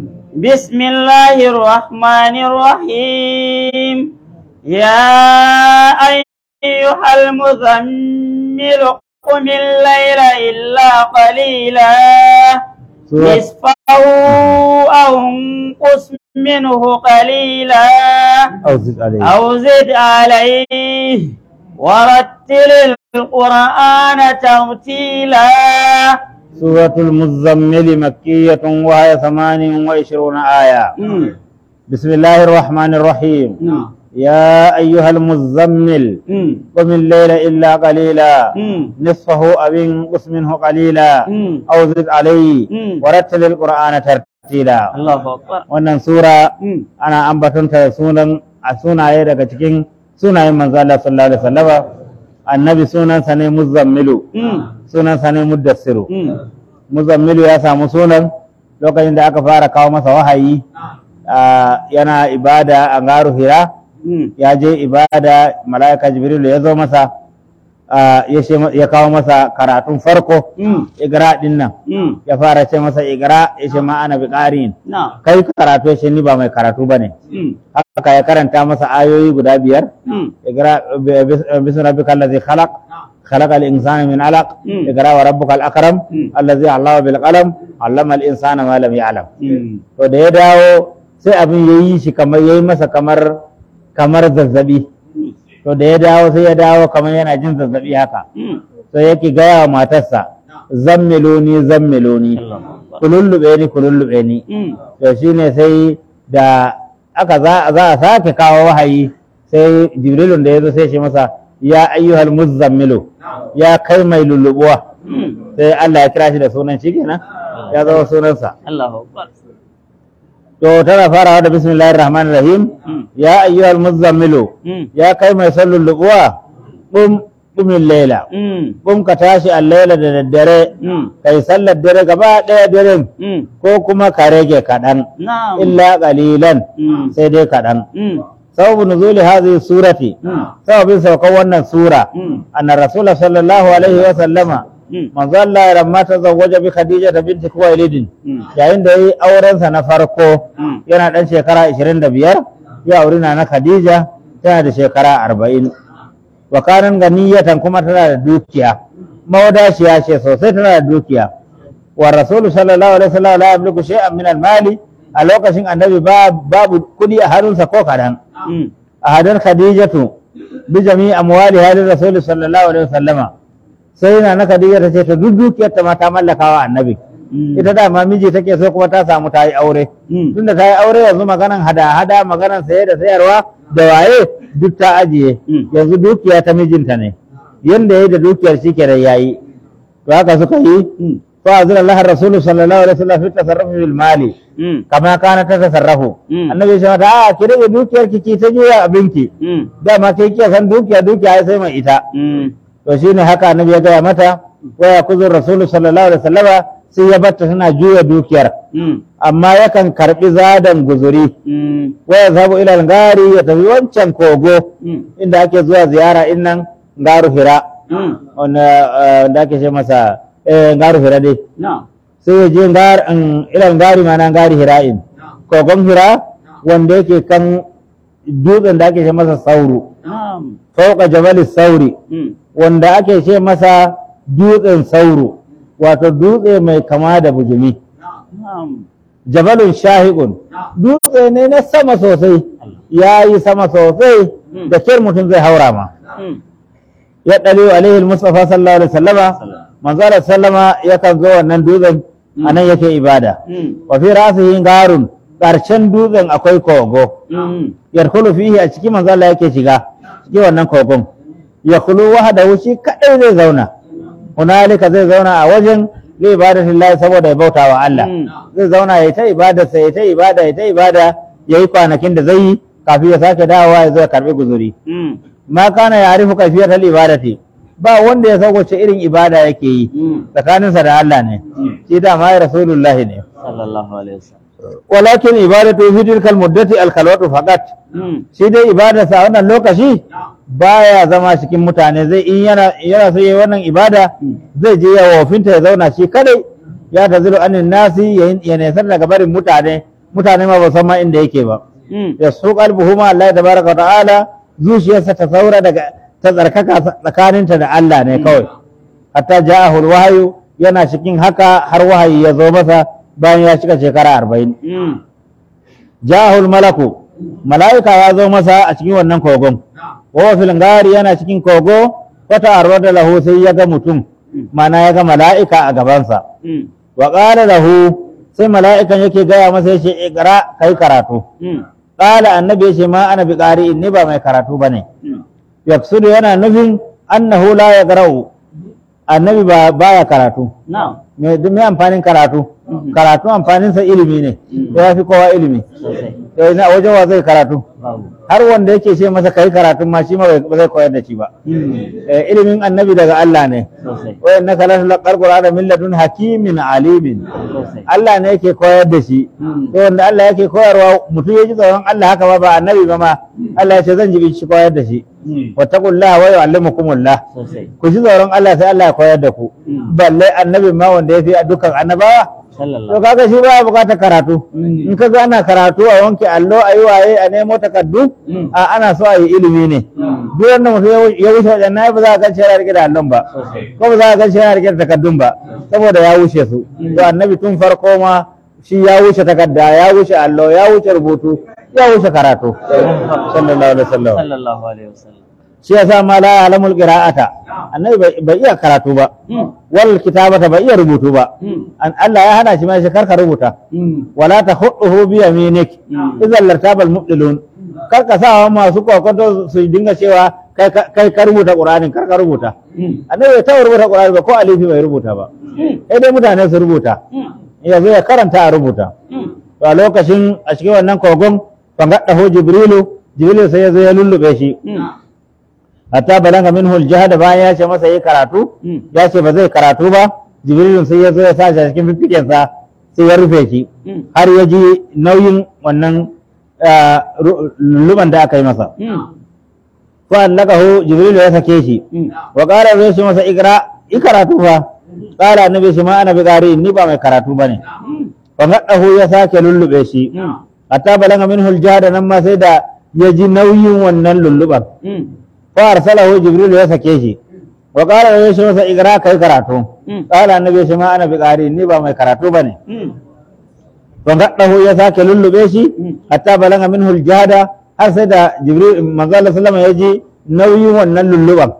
بسم الله الرحمن الرحيم يا أيها المزمل قم الليل إلا قليلا سورة نصفه أو انقص منه قليلا أو زد عليه أو زد عليه ورتل القرآن ترتيلا سورة المزمل مكية وهي ثمان وعشرون آية مم. بسم الله الرحمن الرحيم مم. يا أيها المزمل مم. قم الليل إلا قليلا مم. نصفه أو انقص منه قليلا مم. أو زد عليه مم. ورتل القرآن ترتيلا الله أكبر wannan sura مم. ana ambatonta da sunan a sunaye daga cikin sunayen manzo Allah sallallahu alaihi wasallama annabi sunansa ne muzammilu مم. sunansa ne muddassiru مم. muzammilu ya samu sunan lokacin da aka fara kawo masa wahayi ah, yana ibada a garu hira مم. ya je ibada mala'ika jibrilu ya zo masa ah, ya ce- ya kawo masa karatun farko مم. igra din nan مم. ya fara ce masa igra ya ce ma ana biqarin نعم kai karatu ya ce ni ba mai karatu bane مم. haka ya karanta masa ayoyi guda biyar مم. اقرا باسم ربك الذي خلق خلق الانسان من علق مم. اقرا وربك الاكرم مم. الذي علم بالقلم علم الانسان ما لم يعلم مم. to da ya dawo sai abin ya yi shi kamar ya yi masa kamar kamar zazzabi to da ya dawo sai ya dawo kamar yana jin zazzabi haka مم. sai yake gaya wa matarsa zammiloni zammiloni الله أكبر ku lullube ni ku lullube ni مم. to shine sai da aka za za a sake kawo wahayi sai jibrilun da ya zo sai shi masa ya ayyuhal muzammilu ya kai mai lullubuwa مم. sai Allah ya kira shi da sunan shi kenan ya zama sunansa الله أكبر to tana farawa da bismillahir rahmanir rahim Mm. ya ayyuhal muzammilu Mm. ya kai mai sallin lubuwa qum qumil layla Mm. qum ka tashi al-layla da daddare Mm. kai sallar dare gaba daya daren Mm. ko kuma ka rage kaɗan Na'am. illa qalilan Mm. sai dai kaɗan Mm. sababu nuzuli hadhihi surati Mm. sababin saukan wannan sura Mm. anna rasulullah sallallahu alaihi wa sallama Mm. manzo Allah ya ramma ta zawwaja bi Khadija binti Khuwailid Mm. yayin da yayi auren sa na farko Mm. yana dan shekara 25 ya auri na na Khadija tana da shekara 40 wa kanan ganiyatan kuma tana da dukiya mawadashiya ce sosai tana da dukiya wa rasul sallallahu alaihi wasallam la yamliku shay'an min al-mali a lokacin annabi ba- babu kudi a hannunsa ko kadan Mm. a hadar khadijatu bi jami'i amwali hadar rasul sallallahu alaihi wasallama sai na na khadija ta ce ta duk dukiyar ta ma ta mallaka wa annabi Mm. ita da ma miji take so kuma ta samu ta yi aure Mm. tunda ta yi aure yanzu maganan hada-hada maganan saye da sayarwa da waye duk ta ajiye Mm. yanzu dukiya ta mijinta ne yanda yayi da dukiyar shi kenan yayi to haka suka yi Mm. fa azra Allah rasul sallallahu alaihi wasallam fi tasarrufi bil mali Mm. kama kana ta tasarrafu Mm. annabi ya ce mata a ki rage dukiyar ki ki ta juya abinki Mm. dama kai kike san dukiya dukiya sai mai ita Mm. to shine haka annabi ya gaya mata wa yakuzu rasul sallallahu alaihi wasallama sai ya batta tana juya dukiyar Mm. amma yakan karbi zadan guzuri Mm. wa yazhabu ila al-gari ya tafi wancan kogo Mm. inda ake zuwa ziyara innan garu hira Mm. wanda eh, da ake ce masa eh, garu hira dai Na'am. sai ya je gar in- ila al-gari ma nan gari hira'in kogon hira wanda yake kan dutsen da ake ce masa sauru Na'am. fauka jabal sauri Mm. wanda ake ce masa dutsen sauro wato dutse mai kama da bujumi Na'am. jabalun shahiqun dutse ne na sama sosai ya yi sama sosai Mm. da kyar mutum zai haura ma Mm. ya ɗari alaihi mustafa sallallahu alaihi sallama manzo alaihi sallama yakan zo wannan dutsen Mm. anan yake ibada Mm. wa fi rasihi garun ƙarshen dutsen akwai kogo Mm. yadkhulu fihi a cikin manzo Allah yake shiga cikin wannan kogon yakhulu wahdahu shi kadai zai zauna hunalika zai zauna a wajen li ibadatillahi saboda ya bauta wa Allah Mm. zai zauna ya ta ibada sai ya ta ibada ya ta ibada yayi kwanakin da zai yi kafin ya sake dawowa ya zo ya karbi guzuri Mm. ma kana ya arifu kaifiyatal ibadati ba wanda ya san wace irin ibada yake yi Mm. tsakaninsa da Allah ne Mm. shi da ma ya rasulullahi ne Sallallahu alaihi wasallam. walakin ibadatu fi tilkal muddati al khalwatu faqat Mm. shi dai ibadarsa a wannan lokaci baya zama cikin mutane zai in yana yana so yayi wannan ibada zai je ya wofinta ya zauna shi kadai ya tazilu anin nasi ya ya nesar daga barin mutane mutane ma ba san ma inda yake ba Mm. ya su qalbuhu ma Allah tabaraka wa ta'ala zuciyarsa ta saura daga ta tsarkaka tsakaninta da Allah ne kawai hatta ja'ahul wahyu yana cikin haka har wahayi ya zo masa bayan ya cika shekara arba'in Mm. jahul malaku mala'ika ya zo masa a cikin wannan kogon wa fil gari yana cikin kogo wata arwada lahu sai ya ga mutum mana ya ga mala'ika a gabansa Mm. wa qala lahu sai mala'ikan yake gaya masa yace iqra kai karatu Mm. qala annabi yace ma ana bi qari'in ni ba mai karatu bane Mm. yaksudu yana nufin annahu la yaqra'u annabi ba baya karatu Na'am. me duk me amfanin karatu Mhm. karatu amfaninsa ilimi ne Mhm. ya fi kowa ilimi Sosai. to ina wajen wa zai karatu Babu. har wanda yake ce masa kai karatun ma shi ma bai- ba zai koyar da shi ba Mm. Eh, ilimin annabi daga Allah ne Sosai. wa innaka la tulqal qur'ana min ladun hakimin alimin Sosai. Allah ne yake koyar da shi Mm. to wanda Allah yake koyarwa mutum ya ji tsoron Allah haka ba ba annabi ba ma Allah ya ce zan ji shi koyar da shi Mm. wattaqullaha wa yu'allimukumullah Sosai. ku ji tsoron Allah sai Allah ya koyar da ku Mm. balle annabi ma wanda ya fi dukkan annabawa to Sallallahu. kaga shi ba bukatar karatu Mm. in ka ga ana karatu a wanke allo a yi waye a nemo takardu Mm. a ana so a yi ilimi ne Mm. duk wanda mutum ya wu- ya wuce wajen na ba za a gan shi yana rike da allon ba Sosai. ko ba za a gan shi yana rike da takardun ba saboda ya wuce su Mm. to annabi tun farko ma shi ya wuce takarda ya wuce allo ya wuce rubutu ya wuce karatu sallallahu alaihi wasallam Sallallahu alaihi wasallam. shi yasa ma la ya'lamul qira'ata annabi bai- bai iya karatu ba Mm. wal kitabata bai iya rubutu ba Mm. An- Allah ya hana shi ma shi karka rubuta Mm. wala ta hudu bi yaminik Mm. idan lartabal mubdilun kar ka sa masu kokonto su dinga cewa kai ka- kai ka rubuta qur'anin kar ka rubuta Mm. annabi bai taɓa rubuta qur'ani ba ko alifi bai rubuta ba Mm. sai dai mutane su rubuta Mm. ya zo ya karanta a rubuta Mm. to a lokacin a cikin wannan kogon fangaddahu jibrilu jibrilu sai ya zo ya lullube shi hatta balaga minhu aljahda bayan ya ce masa yi karatu ya ce ba zai karatu ba jibrilu sai ya zo ya sa shi a cikin fifiken sa sai ya rufe shi har ya ji nauyin wannan ah, ru- lulluban da aka yi masa fa allakahu jibrilu ya sake shi wa qala zai shi masa ikra i karatu fa qala annabi shi ma ana bi qari ni ba mai karatu bane fa gaddahu ya sake lullube shi hatta balaga minhu aljahda nan ma sai da ya ji nauyin wannan lulluban fa arsalahu jibril ya sake shi wa qala ya shi masa igra kai karatu qala annabi shi ma ana bi qari ni ba mai karatu bane fa gaddahu ya sake lullube shi hatta balaga minhu aljahda har sai da jibril manzo Allah sallallahu alaihi wasallam ya ji nauyin wannan lulluban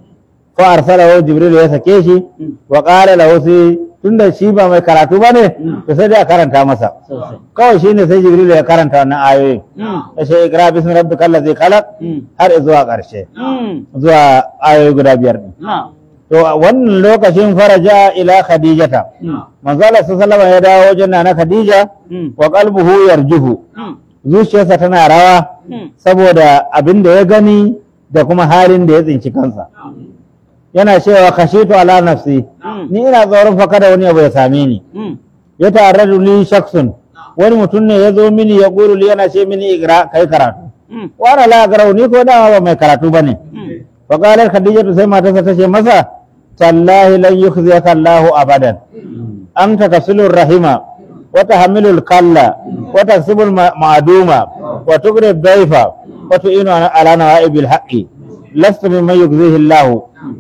fa arsalahu jibril ya sake shi wa qala lahu sai tunda shi ba mai karatu bane to sai dai a karanta masa sosai kawai shine sai jibril ya karanta wannan ayoyin ya ce ikra bismi rabbikal ladzi khalaq har zuwa ƙarshe zuwa ayoyi guda biyar din na to a wannan lokacin faraja ila khadijata manzo Allah sallallahu alaihi ya dawo wajen nana khadija wa qalbuhu yarjuhu zuciyarsa tana rawa saboda abin da ya gani da kuma halin da ya tsinci kansa yana cewa khashitu ala nafsi ni ina tsoron fa kada wani abu ya same ni ya ta'arradu li shakhsun wani mutum ne ya zo mini ya ƙuru li yana ce mini igra kai karatu wa ana la garau ni ko dama ba mai karatu bane fa qalat khadijatu sai matarsa ta ce masa tallahi lan yukhziyaka Allahu abadan anta tasilur rahima wa tahmilul kalla wa taksibul ma- ma'duma wa tuqri dhaifa wa tu'inu ala ala nawa'ibil haqqi lasta mimman yukhzihi Allahu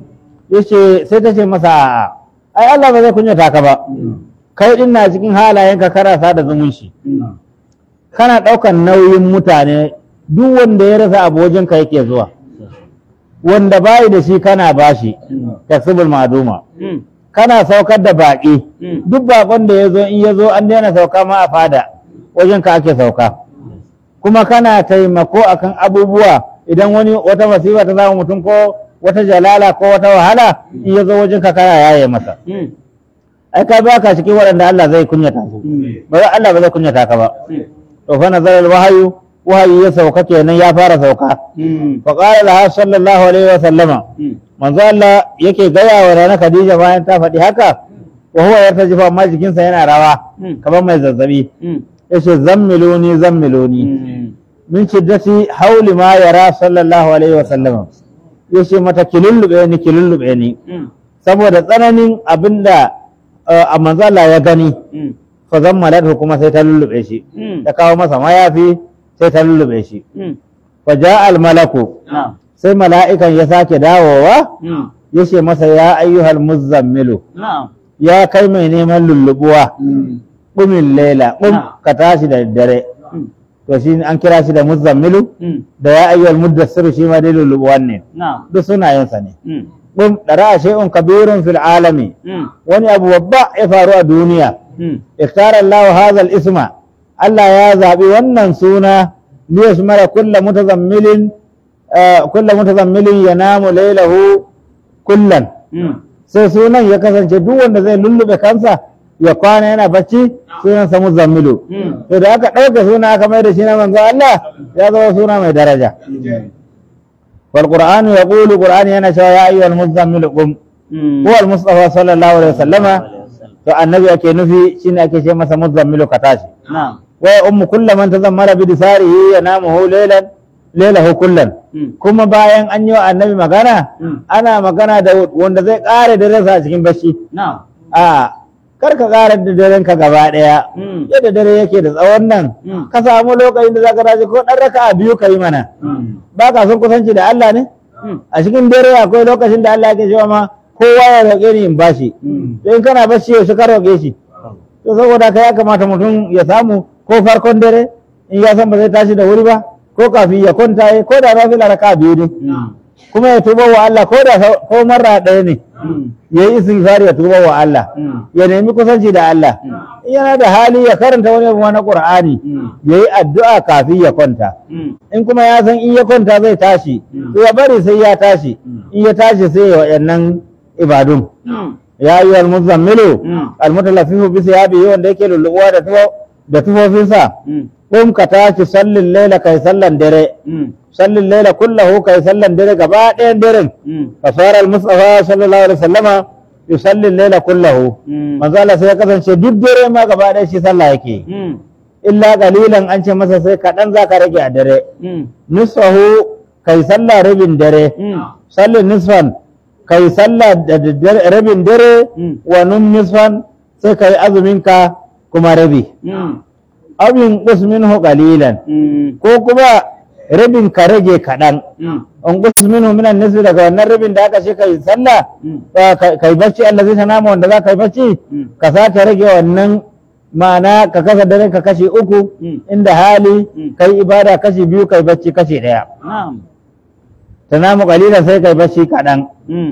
yace sai ta ce masa a'a ai Allah ba zai kunyata ka ba kai din na cikin halayenka kana sada zumunci kana ɗaukan nauyin mutane duk wanda ya rasa abu wajenka yake zuwa wanda bayi da shi kana bashi tasibul maduma kana saukar da baƙi duk baƙon da ya zo in ya zo an daina sauka ma a fada wajenka ake sauka kuma kana taimako akan abubuwa idan wani wata masifa ta zama mutum ko wata jalala ko wata wahala in ya zo wajenka kana yaye masa ai ka ba ka cikin waɗanda Allah zai kunyata su ba za Allah ba zai kunyata ka ba to fa nazar wahayu wahayi ya sauka kenan ya fara sauka fa qala laha sallallahu alaihi wa sallama manzo Allah yake gaya wa rana Khadija bayan ta faɗi haka wa huwa yartajifa amma jikinsa yana rawa kamar mai zazzabi yace zammiluni zammiluni min shiddati hauli ma yara sallallahu alaihi wa sallama yace mata kilullube ni kilullube ni saboda tsananin abinda uh, a manzo Allah ya gani fa zammalat kuma sai ta lullube shi ta kawo masa mayafi sai ta lullube shi fa ja al malaku na sai mala'ikan ya sake dawowa ya ce masa ya ayyuhal muzammilu na ya kai mai neman lullubuwa ƙumin laila ƙum Na. ka tashi da dare to shi an kira shi da muzammilu da ya ayyuhal muddassiru shi ma dai lullubuwan ne na duk sunayensa ne ƙum ɗara shay'un kabirun fil alami wani abu babba ya faru a duniya اختار الله هذا الاسم الله يا زابي wannan suna liyashmara kulla mutazammilin ah, kulla mutazammilin yanamu laylahu kullan sai sunan ya kasance duk wanda zai lullube kansa ya kwana yana bacci sunan sa muzammilu to da aka ɗauka suna aka mai da shi na manzo Allah ya zama suna mai daraja wal qur'anu yaqulu qur'ani yana cewa ya ayyuhal muzammilu qum huwa al mustafa sallallahu alaihi wasallama to annabi ake nufi shine ake ce masa muzammilu ka tashi na wa ya ummu kullu man tazammara bi disarihi yanamuhu laylan laylahu kullan kuma bayan an yi wa annabi magana ana magana da wanda zai kare da rasa a cikin bacci na a kar ka kare da daren ka gaba daya yadda dare yake da tsawon nan Mm. ka samu lokacin da zaka tashi ko dan raka biyu ka yi mana ba ka son kusanci da Allah ne a cikin dare akwai lokacin da Allah yake cewa ma kowa ya roƙe ni in bashi to in kana bacci yaushe ka roƙe shi to saboda ka ya kamata mutum ya samu ko farkon dare in ya san ba zai tashi da wuri ba ko kafin ya kwanta ya ko da na fi raka biyu ne kuma ya tuba wa Allah ko da sau- ko marra ɗaya ne ya yi istighfar ya tuba wa Allah ya nemi kusanci da Allah in yana da hali ya karanta wani abu na Qur'ani ya yi addu'a kafin ya kwanta in kuma ya san in ya kwanta zai tashi to ya bari sai ya tashi in ya tashi sai ya waɗannan ibadun ya yi al muzammilu Mm. al mutalaffifu bi siyabi wanda yake lullubuwa da tuwa da tufofinsa Mm. kun ka tashi sallin laila kai sallan dare Mm. sallin laila kullahu kai sallan dare gaba ɗayan daren Mm. fasara al-mustafa sallallahu alaihi wasallama yusalli laila kullahu Mm. manzo Allah sai ya kasance duk dare ma gaba ɗaya shi sallah yake Mm. illa qalilan an ce masa sai kaɗan za ka rage a dare Mm. nisfahu kai sallah rabin dare Mm. salli nisfan kai sallah da daddare- rabin dare Mm. wa nun nisfan sai kai azumin ka kuma rabi Mm. abin minhu qalilan Mm. ko kuma rabin ka rage kaɗan Mm. an minhu minan nisfi daga wannan rabin da aka ce kai sallah Mm. Ba ka- kai bacci Allah zai nama wanda za ka yi bacci Mm. ka sake rage wannan ma'ana ka kasa dare ka kashi uku Mm. inda hali Mm. kai ibada kashi biyu kai bacci kashi ɗaya Na'am. ta namu kalilan sai kai bacci kaɗan Mm.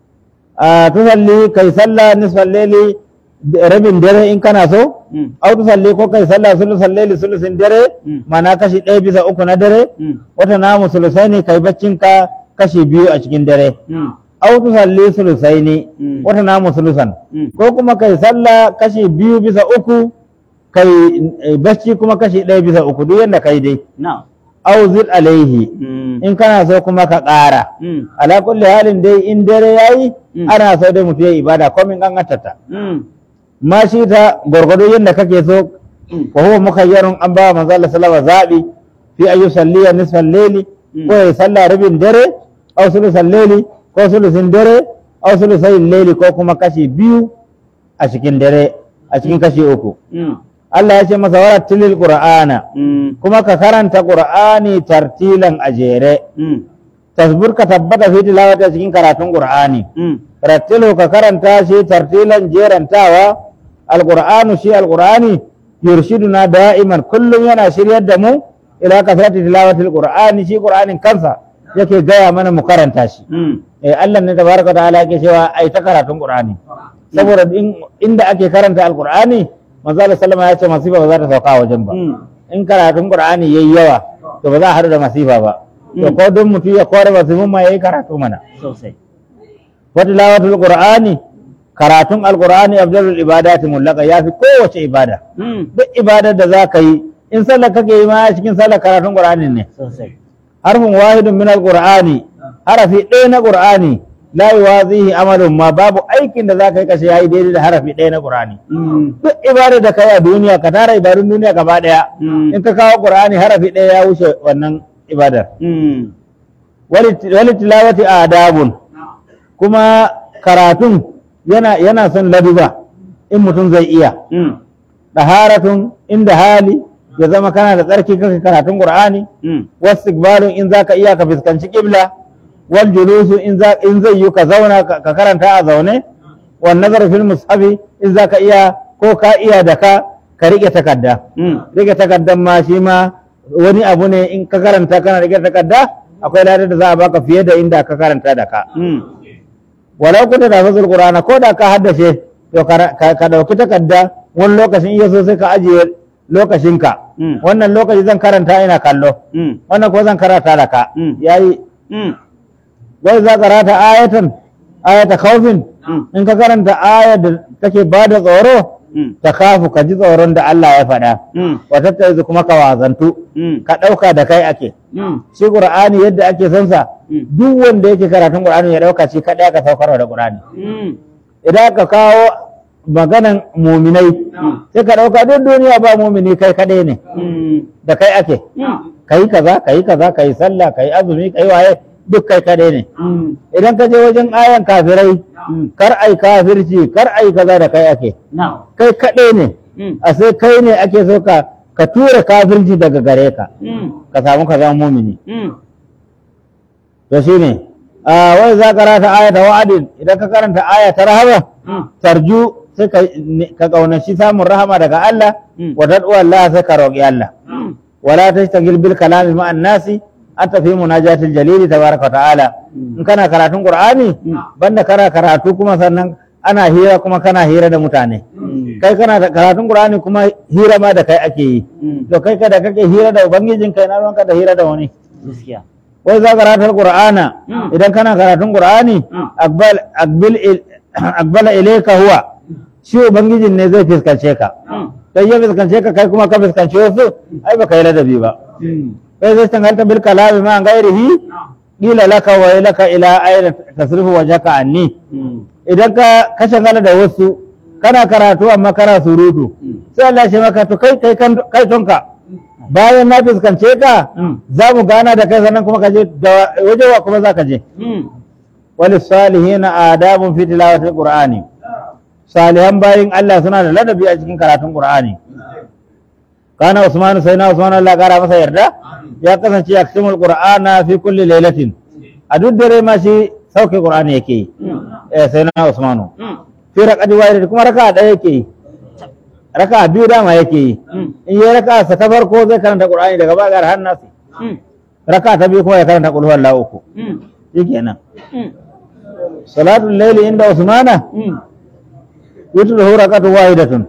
a tusalli kai sallah nisfal laili rabin dare in kana so Mm. au tusalli ko kai sallah sulusan laili sulusin dare Mm. ma'ana kashi ɗaya bisa uku na dare Mm. wata namu sulusai ne kai baccin ka kashi biyu a cikin dare Mm. au tusalli sulusai ne Mm. wata namu sulusan Mm. ko kuma kai sallah kashi biyu bisa uku kai eh, bacci kuma kashi ɗaya bisa uku duk yadda kai dai Na'am. au zid alaihi Mm. in kana so kuma ka ƙara Mm. ala kulli halin dai in dare yayi Mm. ana so dai mutum ya ibada komin kankantarta Mm. ma shi ta gwargwado yadda kake so Mm. wa huwa mukayyarun an ba manzo Allah sallallahu alaihi wasallam zabi fi ayu salliya nisfal layli Mm. ko ya salla rabin dare aw sulusal layli ko sulusin dare aw sulusai layli ko kuma kashi biyu a cikin dare a cikin kashi uku Mm. Allah ya ce masa warattilil qur'ana Mm. kuma ka karanta qur'ani tartilan a jere Mm. tasbur ka tabbata fi tilawati a cikin karatun qur'ani Mm. rattilu ka karanta shi tartilan jerantawa alqur'anu shi alqur'ani yurshiduna da'iman kullum yana shiryar da mu ila kasrati tilawati alqur'ani shi qur'anin kansa yake gaya mana mu karanta shi Mm. eh Allah ne tabaraka ta'ala yake cewa ai ta karatun qur'ani saboda in, inda ake karanta alqur'ani manzo Allah sallama ya ce masifa ba za ta sauka a wajen ba Mm. in karatun qur'ani yayi yawa to ba za a haɗu da masifa ba to Mm. ko don mutum ya kore masifin ma yayi karatu mana Sosai. wa tilawatul qur'ani karatun alqur'ani afdalul ibadati mullaka yafi kowace ibada Mm. duk ibadar da za ka yi in sallar kake yi ma cikin sallar karatun qur'ani ne Sosai. harfin wahidun min alqur'ani harafi ɗaya na qur'ani la yuwazihi amalun ma babu aikin da za ka yi kashe yayi daidai da harafi ɗaya na qur'ani Mm. duk ibadar da ka yi a duniya ka tara ibadun duniya gaba ɗaya Mm. in ka kawo qur'ani harafi ɗaya ya wuce wannan ibadar Mm. wali wali tilawati adabun kuma karatun yana yana son laduba in mutum zai iya Mm. daharatun inda hali ya zama kana da tsarki kake karatun qur'ani Mm. wastikbarun in zaka iya ka fuskanci qibla wal julusu in za in zai yi ka zauna ka ka karanta a zaune wan nazar fil mushafi in zaka iya ko ka iya da ka ka rike takarda Mm. rike takaddan ma shi ma wani abu ne in ka karanta kana rike takadda akwai ladar da za a baka fiye da inda ka karanta da ka Mm. walau kuta da fasul qur'ana ko da ka haddace to ka ka- ka dauki takarda wani lokacin iya so sai ka ajiye lokacinka Mm. wannan lokaci zan karanta ina kallo Mm. wannan ko zan karanta da ka Mm. yayi Mm. wai za karata ayatan ayata khawfin Mm. in ka karanta ayar da take bada tsoro Mm. ta kafu ka ji tsoron da Allah ya faɗa Mm. wata ta kuma ka wazantu Mm. ka ɗauka da kai ake Mm. shi qur'ani yadda ake son sa Mm. duk wanda yake karatun qur'ani ya ɗauka shi kaɗai aka saukarwa da qur'ani Mm. idan ka kawo maganan muminai sai ka ɗauka duk duniya ba mumini kai kaɗai ne Mm. da kai ake Mm. kai kaza kai kaza kai sallah kai azumi kai waye duk kai kaɗai ne Mm. idan ka je wajen ayan kafirai Mm. kar ai kafirci kar ai kaza da kai ake Now. kai kaɗai ne Mm. a sai kai ne ake so ka ka tura kafirci daga gare ka Mm. ka samu ka zama mumini Mm. to shine a wai za ka rata aya ta wa'adin idan ka karanta aya ta rahama Mm. tarju sai ka ka kaunaci samun rahama daga Allah Mm. wa tad'u Allah sai ka roƙi Allah Mm. wala tashtagil bil kalami ma'an nasi anta fi munajatil jalili tabaraka wa ta'ala in kana karatun qur'ani Mm. banda kana karatu kuma sannan ana hira kuma kana hira da mutane Mm. kai kana da karatun qur'ani kuma hira ma da kai ake yi Mm. to kai kada kake hira da ubangijin kai na ruwanka da hira da wani Gaskiya. wai za karatar qur'ana Mm. idan kana karatun qur'ani Mm. aqbal aqbil il- aqbala ilayka huwa shi ubangijin ne zai fiskance ka Mm. sai ya fuskance ka kai kuma ka fuskance wasu ai baka yi ladabi ba sai zai tangalta bil kalami ma gairihi qila laka wa laka ila ayna tasrifu wajhaka anni idan ka ka shagala da wasu kana karatu amma kana surutu sai Allah ya ce maka to kai kai kan kai tonka bayan na fuskance ka za mu gana da kai sannan kuma ka je da wajewa kuma za ka je wal salihina adabun fi tilawati qur'ani salihan bayin Allah suna da ladabi a cikin karatun qur'ani kana usman sai na usman Allah kara masa yarda ya kasance yaksimul qur'ana fi kulli lailatin a duk dare ma shi sauke qur'ani yake yi eh sai na usmanu fi raqadi wahid kuma raka ɗaya yake yi raka biyu dama yake yi in yi raka sa ta farko zai karanta qur'ani daga bagar har nasi raka ta biyu kuma ya karanta qul huwallahu uku shikenan salatul layli inda usmana yutluhu rakatu wahidatun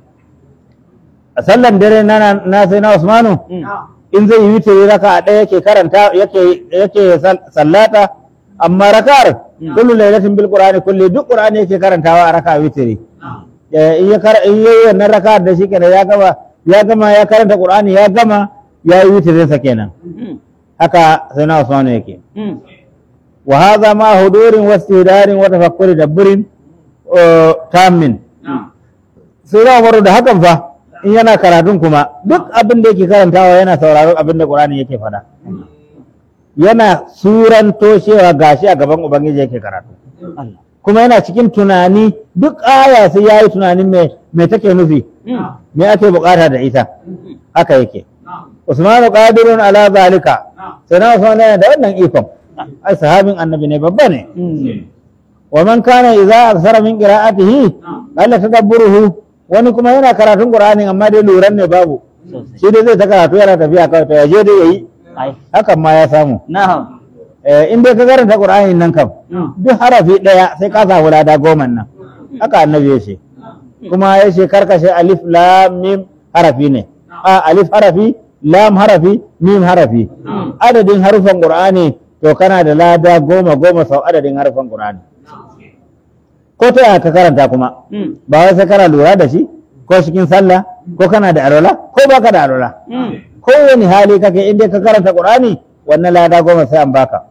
a sallan dare na na sai na usmanu in zai yi witiri raka ɗaya yake karanta yake yake sal- sallata amma rakar kullu lailatin bil qur'ani kulli duk qur'ani yake karantawa a raka witiri Eh, in ya kar in yayi wannan raka da shi kenan ya gama ya gama ya karanta qur'ani ya gama ya yi witirin sa kenan haka sai na usmanu yake wa hadha ma hudurin wa istihdarin wa tafakkuri dabburin uh, tamin sai za umaru da hakan fa in yana karatun kuma duk abin da yake karantawa yana sauraron abin da Qur'ani yake faɗa yana suran toshewa gashi a gaban ubangiji yake karatu kuma yana cikin tunani duk aya sai yayi tunanin me me take nufi me ake bukata da ita haka yake Usmanu qadirun ala zalika sai na Usman yana da wannan ikon ai sahabin annabi ne babba ne wa man kana idza aksara min qira'atihi qalla tadabburuhu wani kuma yana karatun qur'ani amma dai luran ne babu shi dai zai ta karatu yana tafiya kawai to yaje dai yayi ai hakan ma ya samu na'am eh in dai ka karanta qur'ani nan kam duk harafi daya sai ka samu lada goma nan haka annabi ya ce kuma ya ce karkashe alif lam mim harafi ne a alif harafi lam harafi mim harafi adadin harufan qur'ani to kana da lada goma goma sau adadin harufan qur'ani ko ta yaya ka karanta kuma ba wai sai kana lura da shi ko cikin sallah ko kana da alwala ko baka da alwala kowane hali kake inda ka karanta qur'ani wannan lada goma sai an baka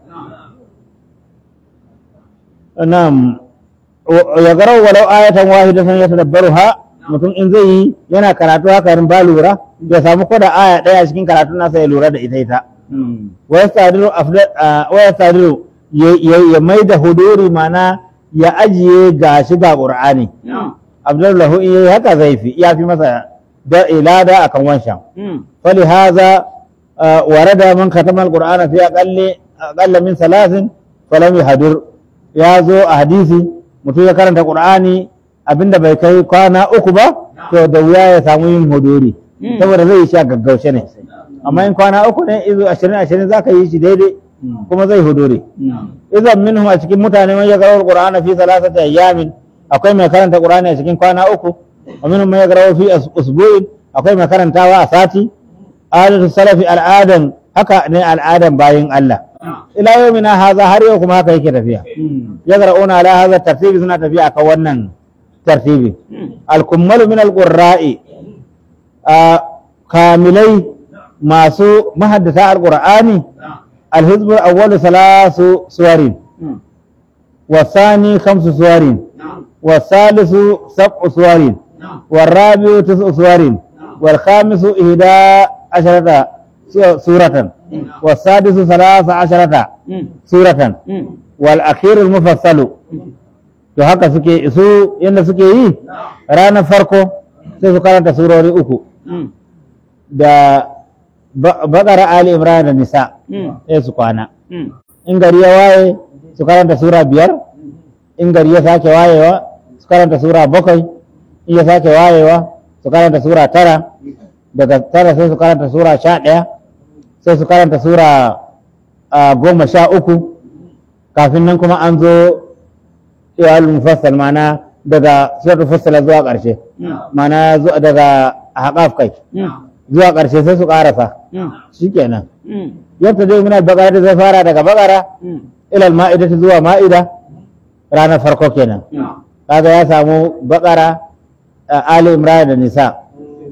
na'am ya garau walau ayatan wahidatan yatadabbaruha mutum in zai yi yana karatu haka rin ba lura ya samu ko da aya daya cikin karatun nasa ya lura da ita ita wa yastadiru afdal wa yastadiru ya mai da huduri mana ya ajiye ga shi ga qur'ani abdul lahu in yayi haka zai fi ya fi masa da ilada akan wancan fali haza warada man katama alqur'ana fi aqalli aqalla min salasin falam yahdur ya zo a hadisi mutum ya karanta qur'ani abinda bai kai kwana uku ba to da wuya ya samu yin huduri saboda zai yi shi a gaggaushe ne amma in kwana uku ne izo ashirin ashirin za ka yi shi daidai kuma zai huduri idan minhum a cikin mutane man yaqra'u al-qur'ana fi thalathati ayyamin akwai mai karanta qur'ani a cikin kwana uku wa minhum man yaqra'u fi as- usbu'in akwai mai karantawa a sati adatu salafi al'adan haka ne al'adan bayin Allah ila yawmina haza har yau kuma haka yake tafiya yaqra'una ala hadha tartibi suna tafiya akan wannan tartibi al-kummalu min al-qurra'i kamilai masu mahaddata al-qur'ani الحزب الأول ثلاث سور والثاني خمس سور والثالث سبع سور والرابع تسع سور والخامس إحدى عشرة سورة والسادس ثلاث عشرة سورة والأخير المفصل to haka suke su yadda suke yi ranar farko sai su karanta surori uku da bakara ali imran da nisa sai su kwana in gari ya waye su karanta sura biyar in gari ya sake wayewa su karanta sura bakwai in ya sake wayewa su karanta sura tara daga tara sai su karanta sura sha ɗaya sai su karanta sura ah, goma sha uku kafin nan kuma an zo iyalul mufassal mana daga suratul fassala zuwa ƙarshe mana zu- daga haƙaf kai zuwa ƙarshe sai su ƙarasa shikenan yadda dai muna bakara da zai fara daga bakara ilal ma'ida ta zuwa ma'ida ranar farko kenan kaga ya samu bakara ali imran da nisa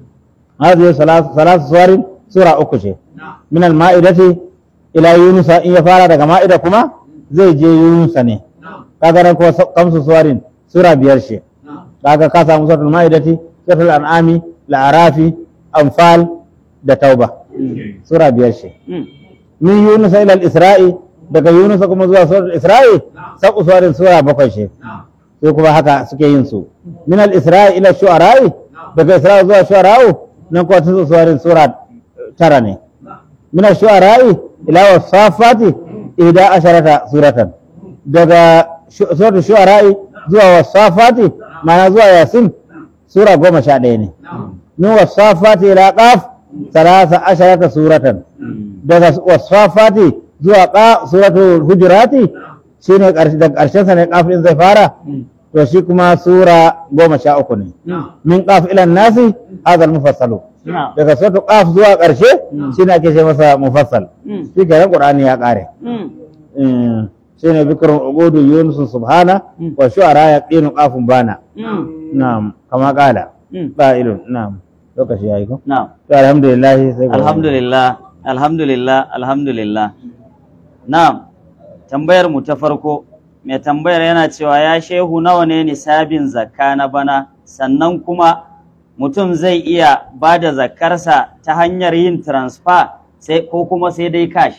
hadhihi salas salas suwarin sura uku ce min al-ma'idati ila yunus in ya fara daga ma'ida kuma zai je yunus ne kaga ran ko kamsu suwarin sura biyar ce kaga ka samu suratul ma'idati suratul an'ami la'arafi anfal da tauba sura biyar ce Mm. min yunus ila al-isra'i daga yunus kuma zuwa suratul isra'i sabu suwarin sura bakwai ce sai kuma haka suke yin su min al-isra'i ila shu'ara'i daga isra'i zuwa shu'ara'u nan kuwa tun suwarin sura tara ne min al-shu'ara'i ila wasafati ihda asharata suratan daga shu- suratul shu'ara'i zuwa wasafati ma'ana zuwa yasin sura goma sha ɗaya ne min wasafati ila qaf salasa asharata suratan Mm. daga wasafati zuwa qa suratul hujurati shine ƙarshe daga ƙarshen sa ne qaf din zai fara to shi kuma sura goma sha uku ne min qaf ila nasi hadha al-mufassalu Na'am. daga suratul qaf zuwa ƙarshe shine ake ce masa mufassal Mm. shi kenan qur'ani ya ƙare Mm. shine bikrun ubudu yunus subhana wa shu'ara yaqinu qafun bana Mm. na'am kama qala Mm. qa'ilun na'am lokaci yayi ko Na'am. to alhamdulillah sai gobe. Alhamdulillah, alhamdulillah, alhamdulillah. Na'am, tambayar mu ta farko, mai tambayar yana cewa ya shehu nawa ne nisabin zakka na bana, sannan kuma mutum zai iya ba da zakkarsa ta hanyar yin transfer sai ko kuma sai dai cash.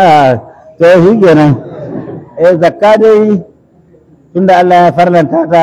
to shi kenan eh zakka dai tunda Allah ya farlanta ta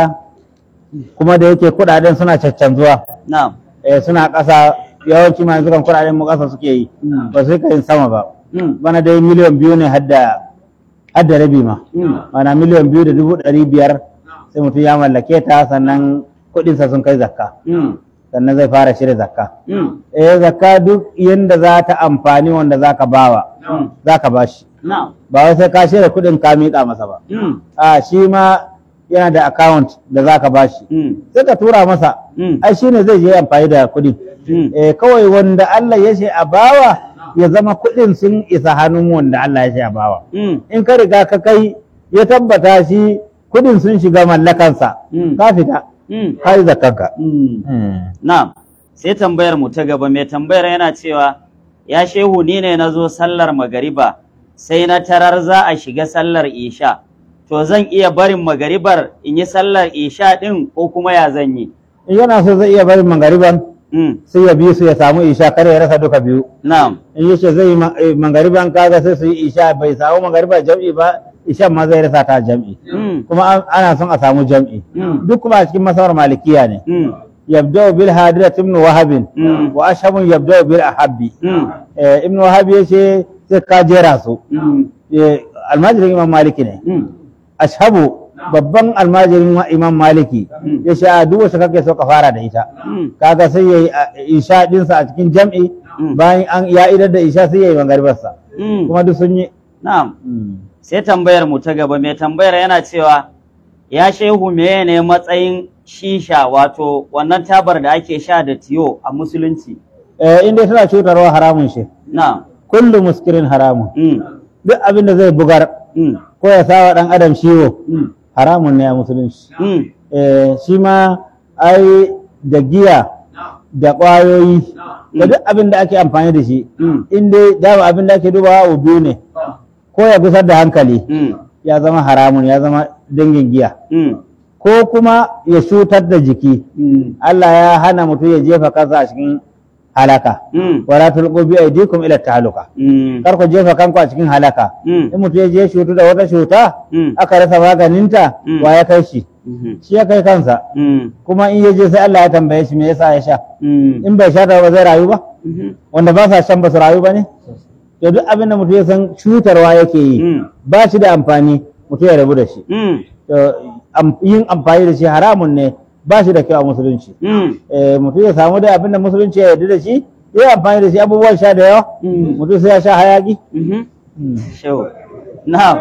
kuma da yake kudaden suna caccanzuwa Na'am. eh suna ƙasa yawanci ma yanzu kan kudaden mu ƙasa suke yi Mm. ba su yin sama ba Mm. bana dai miliyan biyu ne hadda hadda rabi ma Mm. mana miliyan biyu da dubu ɗari biyar sai mutum ya mallake ta sannan kuɗinsa sun kai zakka Mm. sannan zai fara shirya zakka Mm. eh zakka duk yanda za ta amfani wanda za ka bawa Mm. za ka bashi Na'am. ba wai sai ka shirya kuɗin ka miƙa masa ba Mm. a shi ma yana da account da za ka bashi Mm. sai ka tura masa Mm. ai shi ne zai je amfani da kuɗin Mm. eh, kawai wanda Allah ya ce a bawa ya zama kuɗin sun isa hannun wanda Allah ya ce a bawa Mm. in ka riga ka kai ya tabbata shi kuɗin sun shiga mallakansa Mm. ka fita Mm. ka yi zakanka Mm. Na'am, sai tambayar mu ta gaba mai tambayar yana cewa ya shehu ni ne na zo sallar magariba sai na tarar za a shiga sallar isha. To zan iya barin magaribar in yi sallar isha ɗin ko kuma ya zan yi? in yana so zai iya barin mangariban Mm. sai ya bi su ya samu isha kar ya rasa duka biyu Na'am. in yace zai yi ma- eh, mangariban kaga sai su yi isha bai samu mangariba jam'i ba ishan ma zai rasa ta jam'i Mm. kuma an- ana son a samu jam'i Mm. duk kuma a cikin masawar malikiya ne Mm. yabda'u bil hadirat ibn wahab Mm. wa ashabun yabda'u bil ahabbi Mm. eh, ibn wahab yace sai ka jera su Mm. eh, almajirin imam maliki ne Mm. ashabu babban almajirin wa- imam maliki Mm. yace a duk wacce kake so ka fara da ita Mm. kaga sai yayi a- isha dinsa a cikin jam'i Mm. bayan an ya idar da isha sai yayi mangaribarsa Mm. kuma duk sun yi Na'am. sai tambayar mu ta gaba mai tambayar yana cewa ya shehu meye ne matsayin shisha wato wannan tabar da ake sha da tiyo a musulunci eh, inda tana cutarwa haramun shi na kullu muskirin haramun mm, duk abin da zai bugar mm, ko ya sawa dan adam ciwo mm, haramun ne a musulunci mm, eh, shi ma ai da giya da ƙwayoyi da duk abin da ake amfani da shi mm, in dai dama abin da ake dubawa abu biyu ne ko ya gusar da hankali mm, ya zama haramun ya zama dangin giya mm, ko kuma ya cutar da jiki mm, Allah ya hana mutum ya jefa kansa a cikin halaka mm, wala tulqu bi aydikum ila tahaluka mm, kar ku jefa kanku a cikin halaka mm, in mutum ya je shutu da wata cuta mm, aka rasa maganinta Mm. wa ya kai shi mhm, shi ya kai kansa mm, kuma in ya je sai Allah ya tambaye shi me yasa ya sha mm, in bai sha ta ba zai rayu ba mhm, wanda ba sa shan ba su rayu ba ne to duk abin da mutum ya san cutarwa yake yi mm, ba shi da amfani mutum ya rabu da shi mm, to am- yin amfani da shi haramun ne ba shi da kyau a musulunci mm, Eh, mutum ya samu da abin da musulunci ya yarda da shi ya yi amfani da shi abubuwan sha da yawa mm, mutum sai ya sha hayaki mhm. Shehu. Na'am.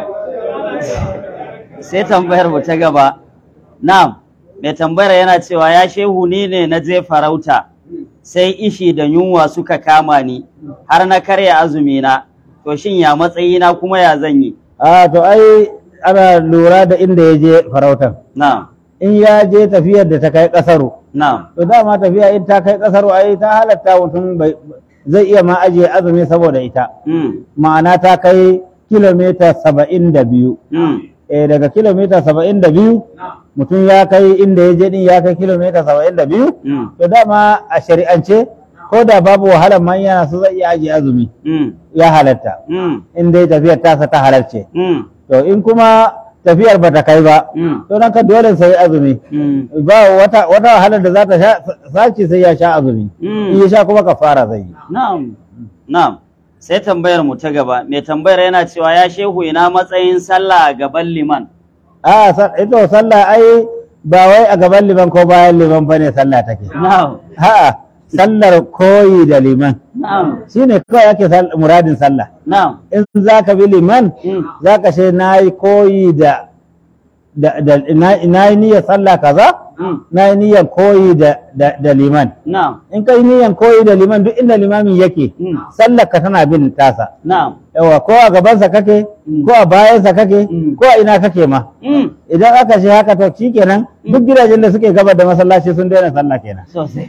Sai tambayar mu ta gaba. Na'am. Mai tambayar yana cewa ya shehu ni ne na je farauta. Sai ishi da yunwa suka kama ni har na karya azumi na. To shin ya matsayina kuma ya zan yi? a to ai ana lura da inda ya je farautan Na'am. in ya je tafiyar da ta kai kasaru na'am to dama tafiya in ta kai kasar ai ta halatta mutum bai- zai iya ma ajiye azumi saboda ita mm ma'ana ta kai kilomita saba'in da biyu mm eh daga kilomita saba'in da biyu mutum ya kai inda ya je din ya kai kilomita saba'in da biyu mm to dama a shari'ance ko da babu wahalar man yana so zai iya ajiye azumi mm ya halatta mm in dai tafiyar tasa ta halarce mm to in kuma tafiyar bata kai ba mm to nan ka dole sai azumi mm ba wata wata wahalar da za ta sha sace sai ya sha azumi Mm. in ya sha kuma kafara zai yi Na'am, na'am. Sai tambayar mu ta gaba, mai tambayar yana cewa ya shehu ina matsayin sallah a gaban liman. a sa- ito sallah ai ba wai a gaban liman ko bayan liman bane sallah take Na'am, A'a, sallar koyi da liman na'am, shine kawai ake sal- muradin sallah na'am. in za ka bi liman Mm. za ka ce na yi koyi da da da na na yi niyyar sallah kaza Mm. na yi niyyar koyi da da da liman Na'am, in ka yi niyyar koyi da liman duk inda limamin yake Mm. sallar ka tana bin tasa na'am. yawa ko a gabansa kake Mm. ko a bayansa kake Mm. ko a ina kake ma Mm. idan aka ce haka to shikenan duk gidajen da suke gaba da masallaci sun daina sallah kenan Sosai.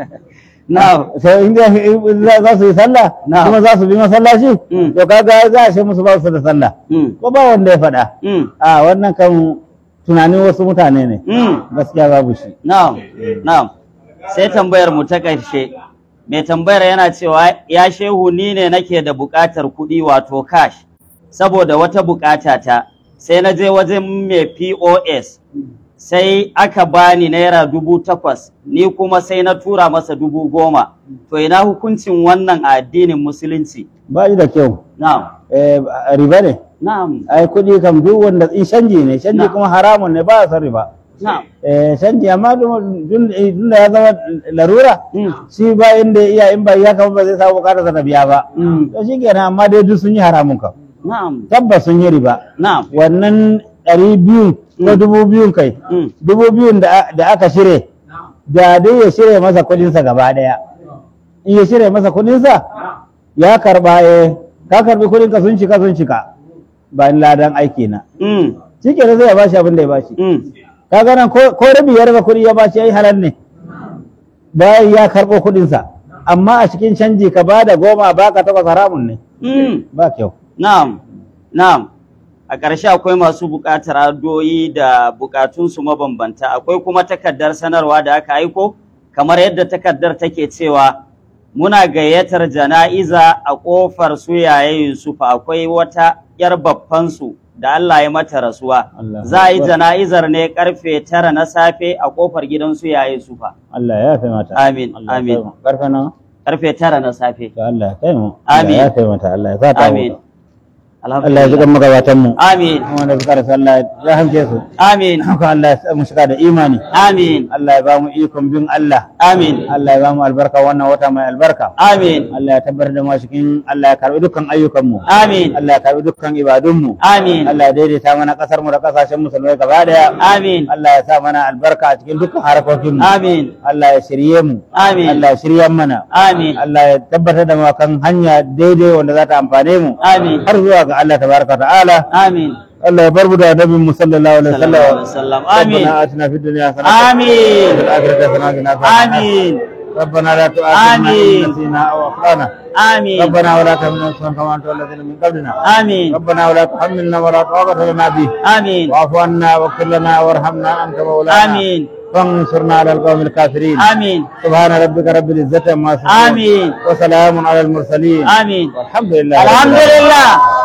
Na'am, sai in za- in za za su yi sallah Na'am. kuma za su bi masallaci Mm. to kaga za a ce musu ba su da sallah Mm. ko ba wanda ya faɗa Mm. a wannan kan tunanin wasu mutane ne Mm. gaskiya babu shi Na'am, na'am. Sai tambayar mu ta ƙarshe. Mai tambayar yana cewa ya shehu ni ne nake da buƙatar kuɗi wato cash saboda wata buƙata ta sai na je wajen mai POS sai aka bani naira dubu takwas ni kuma sai na tura masa dubu goma to ina hukuncin wannan a addinin musulunci ba shi da kyau na'am Eh, riba ne na'am ai kuɗi kam duk wanda in canji ne canji Na'am. kuma haramun ne ba a son riba na'am Eh, canji amma tun tun da ya zama larura Mm. shi ba inda ya iya in ba ya kama ba zai samu bukatar sa ta biya ba Mm. to shi kenan amma dai duk sun yi haramun kam na'am tabbas sun yi riba na'am wannan ɗari biyu ko Mm. dubu biyun kai Mm. dubu biyun da da aka shire da dai ya shirya masa kudinsa gaba ɗaya in ya shirya masa kudinsa ya karba eh ka karbi kudinka sun cika sun cika ba ni ladan aiki na Mm. shi ke zai ya bashi abin da ya bashi Mm. ka ganan ko ko rabi ya raba kudi ya bashi yayi halal ne bayan ya karɓo kudinsa amma a cikin canji ka ba da goma baka takwas haramun ne Mm. ba kyau Na'am, na'am. A ƙarshe akwai masu buƙatar addu'o'i da buƙatunsu mabambanta, akwai kuma takardar sanarwa da aka aiko, kamar yadda takardar take cewa muna gayyatar jana'iza a ƙofar su yaye Yusufa akwai wata ‘yar babbansu da Allah ya mata rasuwa. Allah Za a yi Akbar. jana'izar ne ƙarfe tara na safe a ƙofar gidan su yaye Yusufa. Allah ya fi mata Amin, Allah ya amin. kai mu. karfe nawa Ƙarfe tara na safe. to Allah ya kai mu Amin. Allah ya kai mata Allah ya sa ta Amin. huta. Allah ya Alhamdulillah. zuga magabatan mu Amin. wanda suka rasa Allah ya hamce su Amin. haka Allah ya sa mu shiga da imani Amin. Allah ya ba mu ikon bin Allah Amin. Allah ya ba mu albarka wannan wata mai albarka Amin. Allah ya tabbatar da mu cikin Allah ya karbi dukkan ayyukan mu Amin. Allah ya karbi dukkan ibadun mu Amin. Allah ya daidaita mana kasar mu da kasashen musulmai gaba daya Amin. Allah ya sa mana albarka a cikin dukkan harkokin mu Amin. Allah ya shirye mu Amin. Allah ya shirya mana Amin. Allah ya tabbatar da mu kan hanya daidai wanda za ta amfane mu Amin. har zuwa ga Allah tabaraka ta'ala Amin. Allah ya bar mu da nabi mu sallallahu alaihi Sallallahu alaihi wasallam wasallam. Amin. ربنا آتنا في الدنيا حسنة Amin. وفي الآخرة حسنة وقنا عذاب النار. Amin. ربنا لا تؤاخذنا آمين. إن نسينا أو أخطأنا Amin. ربنا ولا تحملنا إصرا كما أنت الذين من قبلنا Amin. ربنا ولا تحملنا ولا طاقة لنا به Amin. واعف عنا واغفر لنا وارحمنا أنت مولانا Amin. فانصرنا على القوم الكافرين Amin. سبحان ربك رب العزة عما يصفون آمين. وسلام على المرسلين Amin. والحمد لله رب العالمين. Alhamdulillah.